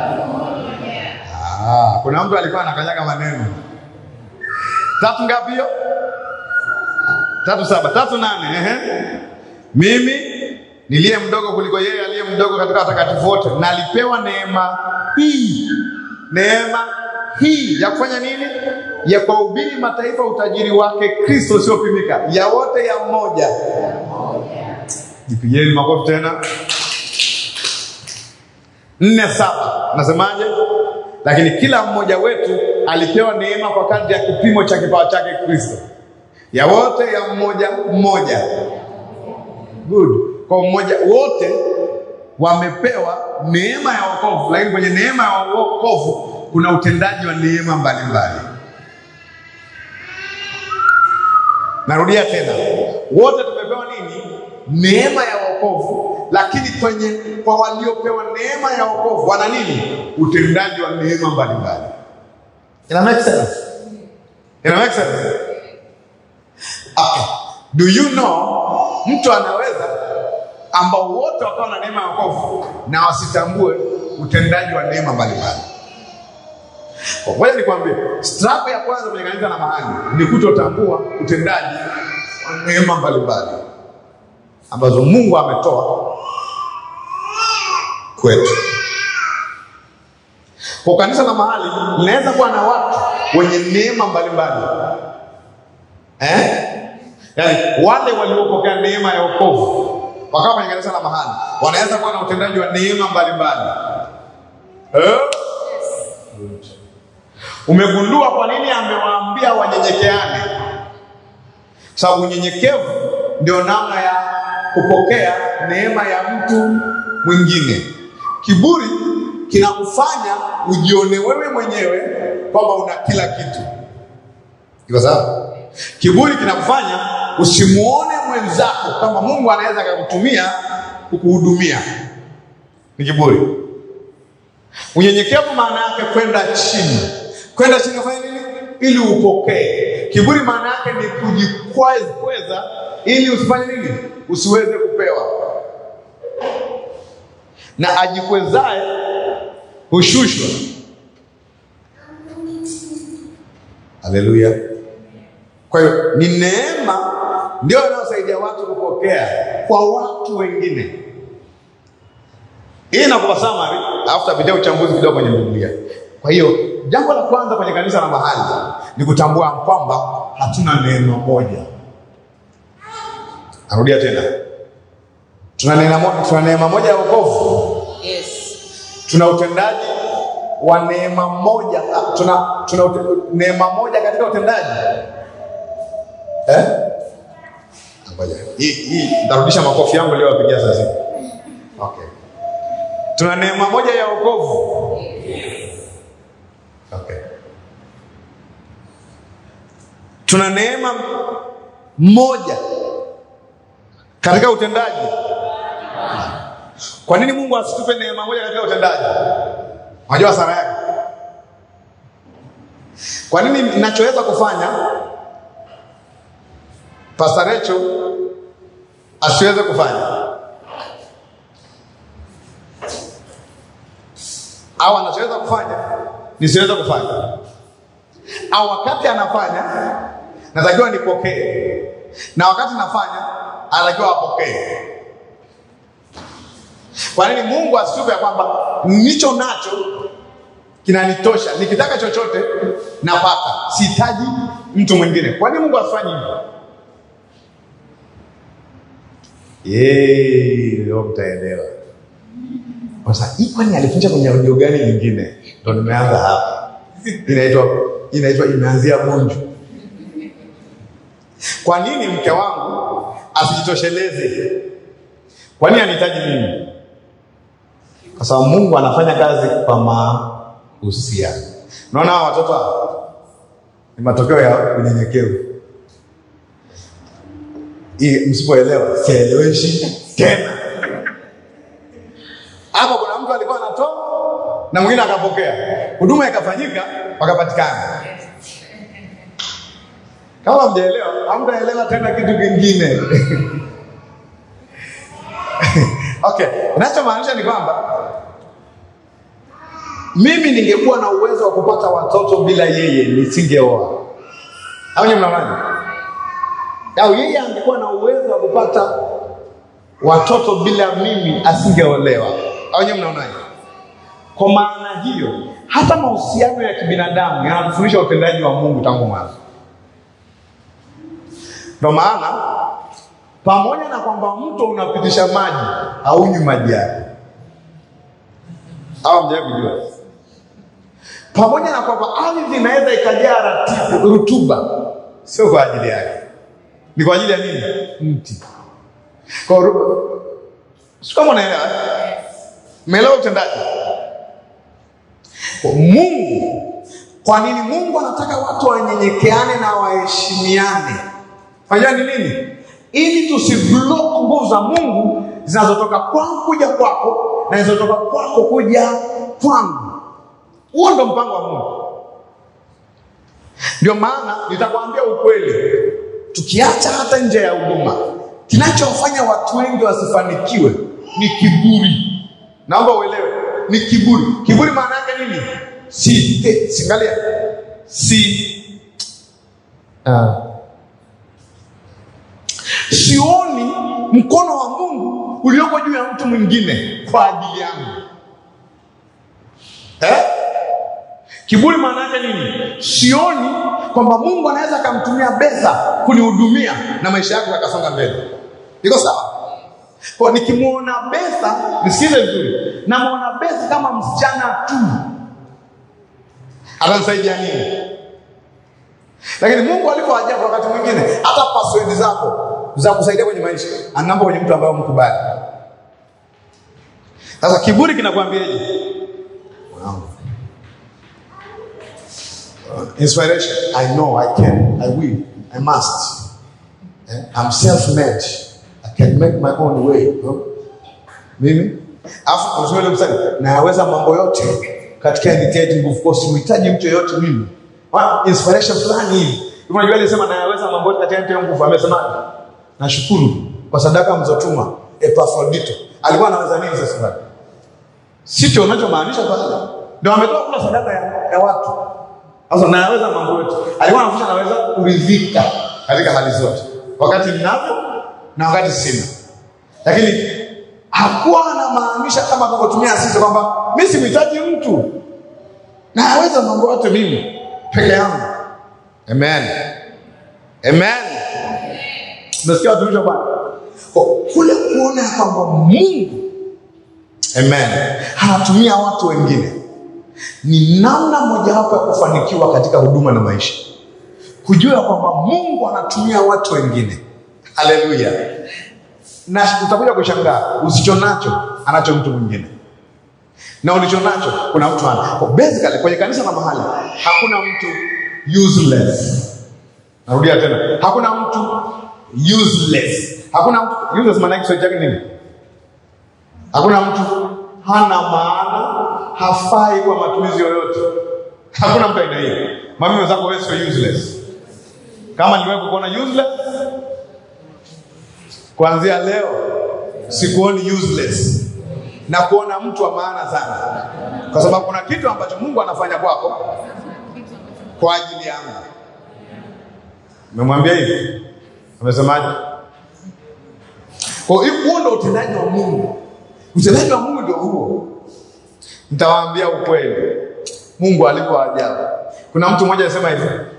Ah, kuna mtu alikuwa anakanyaga maneno. Tatu ngapi hiyo? tatu saba tatu nane ehe. mimi niliye mdogo kuliko yeye aliye mdogo katika watakatifu wote nalipewa neema hii neema hii ya kufanya nini ya kuwahubiri mataifa utajiri wake kristo usiopimika ya wote ya mmoja jipigieni makofi tena nne saba nasemaje lakini kila mmoja wetu alipewa neema kwa kadri ya kipimo cha kipawa chake kristo ya wote ya mmoja mmoja. Good. Kwa mmoja wote wamepewa neema ya wokovu, lakini kwenye neema ya wokovu kuna utendaji wa neema mbalimbali. Narudia tena, wote tumepewa nini? Neema ya wokovu, lakini kwenye kwa waliopewa neema ya wokovu wana nini? Utendaji wa neema mbalimbali. Ina make sense? Ina make sense? Okay. Do you know mtu anaweza ambao wote wakawa na neema ya wokovu na wasitambue utendaji wa neema mbalimbali. Kwa Ngoja nikwambie, struggle ya kwanza kwenye kanisa la mahali ni kutotambua utendaji wa neema mbalimbali ambazo Mungu ametoa kwetu. Kwa kanisa la mahali linaweza kuwa na watu wenye neema mbalimbali eh? Yaani wale waliopokea neema ya wokovu wakawa kwenye kanisa la mahali wanaweza kuwa na utendaji wa neema mbalimbali eh? Umegundua kwa nini amewaambia wanyenyekeane? Sababu unyenyekevu ndio namna ya kupokea neema ya mtu mwingine. Kiburi kinakufanya ujione wewe mwenyewe kwamba una kila kitu. Iko sawa? Kiburi kinakufanya usimuone mwenzako kwamba Mungu anaweza akakutumia kukuhudumia ni kiburi. Unyenyekevu maana yake kwenda chini, kwenda chini kufanya nini? Ili upokee. Kiburi maana yake ni kujikweza ili usifanye nini? Usiweze kupewa. Na ajikwezae hushushwa. Haleluya! Kwa hiyo ni neema ndio inayosaidia watu kupokea kwa watu wengine. Hii inakupa summary, alafu tutapitia uchambuzi kidogo kwenye Biblia. Kwa hiyo jambo la kwanza kwenye kanisa la mahali ni kutambua kwamba hatuna neema moja. Narudia tena, tuna neema moja, tuna neema moja ya wokovu, Yes. tuna utendaji wa neema moja, tuna, tuna ute, neema moja katika utendaji eh? Ngoja hii hii, nitarudisha makofi yangu leo wapigia sasa. Okay. Tuna neema moja ya wokovu. Okay. Tuna neema moja katika utendaji. Kwa nini Mungu asitupe neema moja katika utendaji? Unajua hasara yake? Kwa nini ninachoweza kufanya Pastor Recho asiweze kufanya au anachoweza kufanya nisiweze kufanya, au wakati anafanya natakiwa nipokee, na wakati nafanya anatakiwa apokee. Kwa nini Mungu asitupe ya kwamba nicho nacho kinanitosha, nikitaka chochote napata, sihitaji mtu mwingine? Kwa nini Mungu asifanye hivyo? Yee, leo mtaelewa. Sasa hii kwani alifunza kwenye audio gani nyingine? Ndo nimeanza hapa. Inaitwa inaitwa imeanzia Bunju. Kwa nini mke wangu asijitosheleze? Kwa nini anihitaji mimi? Kwa sababu Mungu anafanya kazi kwa mahusiano. Unaona hawa watoto hawa ni matokeo ya unyenyekevu. Hii msipoelewa sieleweshi tena. Hapo kuna mtu alikuwa anatoa na mwingine akapokea, huduma ikafanyika, wakapatikana. Kama mjaelewa, hamtaelewa tena kitu kingine. Okay, ninachomaanisha ni kwamba mimi ningekuwa na uwezo wa kupata watoto bila yeye nisingeoa, au nyinyi mnaonaje? Au yeye angekuwa na uwezo wa kupata watoto bila mimi asingeolewa, au nyinyi mnaonaje? Kwa maana hiyo, hata mahusiano ya kibinadamu yanatufundisha utendaji wa Mungu tangu mwanzo. Ndio maana pamoja na kwamba mto unapitisha maji haunywi maji yake, au mjawahi kujua? Pamoja na kwamba ardhi inaweza ikajaa ratibu rutuba, sio kwa ajili yake, ni kwa ajili ya nini? Mti. Kwa ru- sio kama unaelewa, eh? umeelewa utendaji kwa Mungu. Kwa nini Mungu anataka watu wanyenyekeane na waheshimiane? Fanya ni nini? Ili tusiblock nguvu za Mungu zinazotoka kwangu kuja kwako na zinazotoka kwako kuja kwangu. Huo ndo mpango wa Mungu. Ndio maana nitakwambia ukweli, tukiacha hata nje ya huduma, kinachofanya watu wengi wasifanikiwe ni kiburi. Naomba uelewe, ni kiburi. Kiburi maana yake nini? Si, eh, singalia, si uh, sioni mkono wa Mungu ulioko juu ya mtu mwingine kwa ajili yangu eh? Kiburi maana yake nini? Sioni kwamba Mungu anaweza akamtumia Betha kunihudumia na maisha yako yakasonga mbele. Iko sawa? Kwa nikimwona Betha, nisikize vizuri, namwona Betha kama msichana tu, atanisaidia nini? Lakini Mungu alivyo ajabu, wakati mwingine hata password zako za kusaidia kwenye maisha anamba kwenye mtu ambaye umkubali. Sasa kiburi kinakwambiaje? Wow. Inspiration. I know I can. I will. I must. Eh, I'm self-made. I can make my own way. No? Mimi afu unasema ile mstari nayaweza mambo yote katika nitiaye nguvu. Kwa simhitaji mtu yeyote mimi. Wa- Inspiration fulani hivi. Unajua alisema nayaweza mambo yote katika nitiaye nguvu. Amesema nashukuru kwa sadaka mzotuma Epafrodito. Alikuwa anaweza nini sasa pale? Sicho unachomaanisha pale. Ndio ametoka kula sadaka ya, ya watu. Sasa nayaweza mambo yote. Alikuwa anafundisha naweza kuridhika katika hali zote. Wakati ninavyo na wakati sina. Lakini hakuwa anamaanisha kama tunavyotumia sisi kwamba mimi simhitaji mtu. Nayaweza mambo yote mimi peke yangu. Amen. Amen. Nasikia watumishi wa Bwana. Kwa kule kuona ya kwamba Mungu Amen. Anatumia watu wengine ni namna mojawapo ya kufanikiwa katika huduma na maisha, kujua kwamba Mungu anatumia watu wengine. Haleluya! Na utakuja kushangaa, usicho nacho anacho mtu mwingine, na ulicho nacho kuna mtu ana. Kwa basically kwenye kanisa na mahali hakuna mtu useless. Narudia tena, hakuna mtu useless. Hakuna mtu useless, maana yake Kiswahili chake nini? Hakuna mtu hana maana, hafai kwa matumizi yoyote. Hakuna mtu aina hiyo. Mami wenzako wewe sio useless. Kama niliwahi kukuona useless, kuanzia leo sikuoni useless na kuona mtu wa maana sana, kwa sababu kuna kitu ambacho Mungu anafanya kwako kwa ajili yangu. Umemwambia hivi, amesemaje? Kwa hiyo huo ndio utendaji wa Mungu. Utendaji wa Mungu ndio huo. Nitawaambia ukweli, Mungu alikuwa ajabu. Kuna mtu mmoja alisema hivi,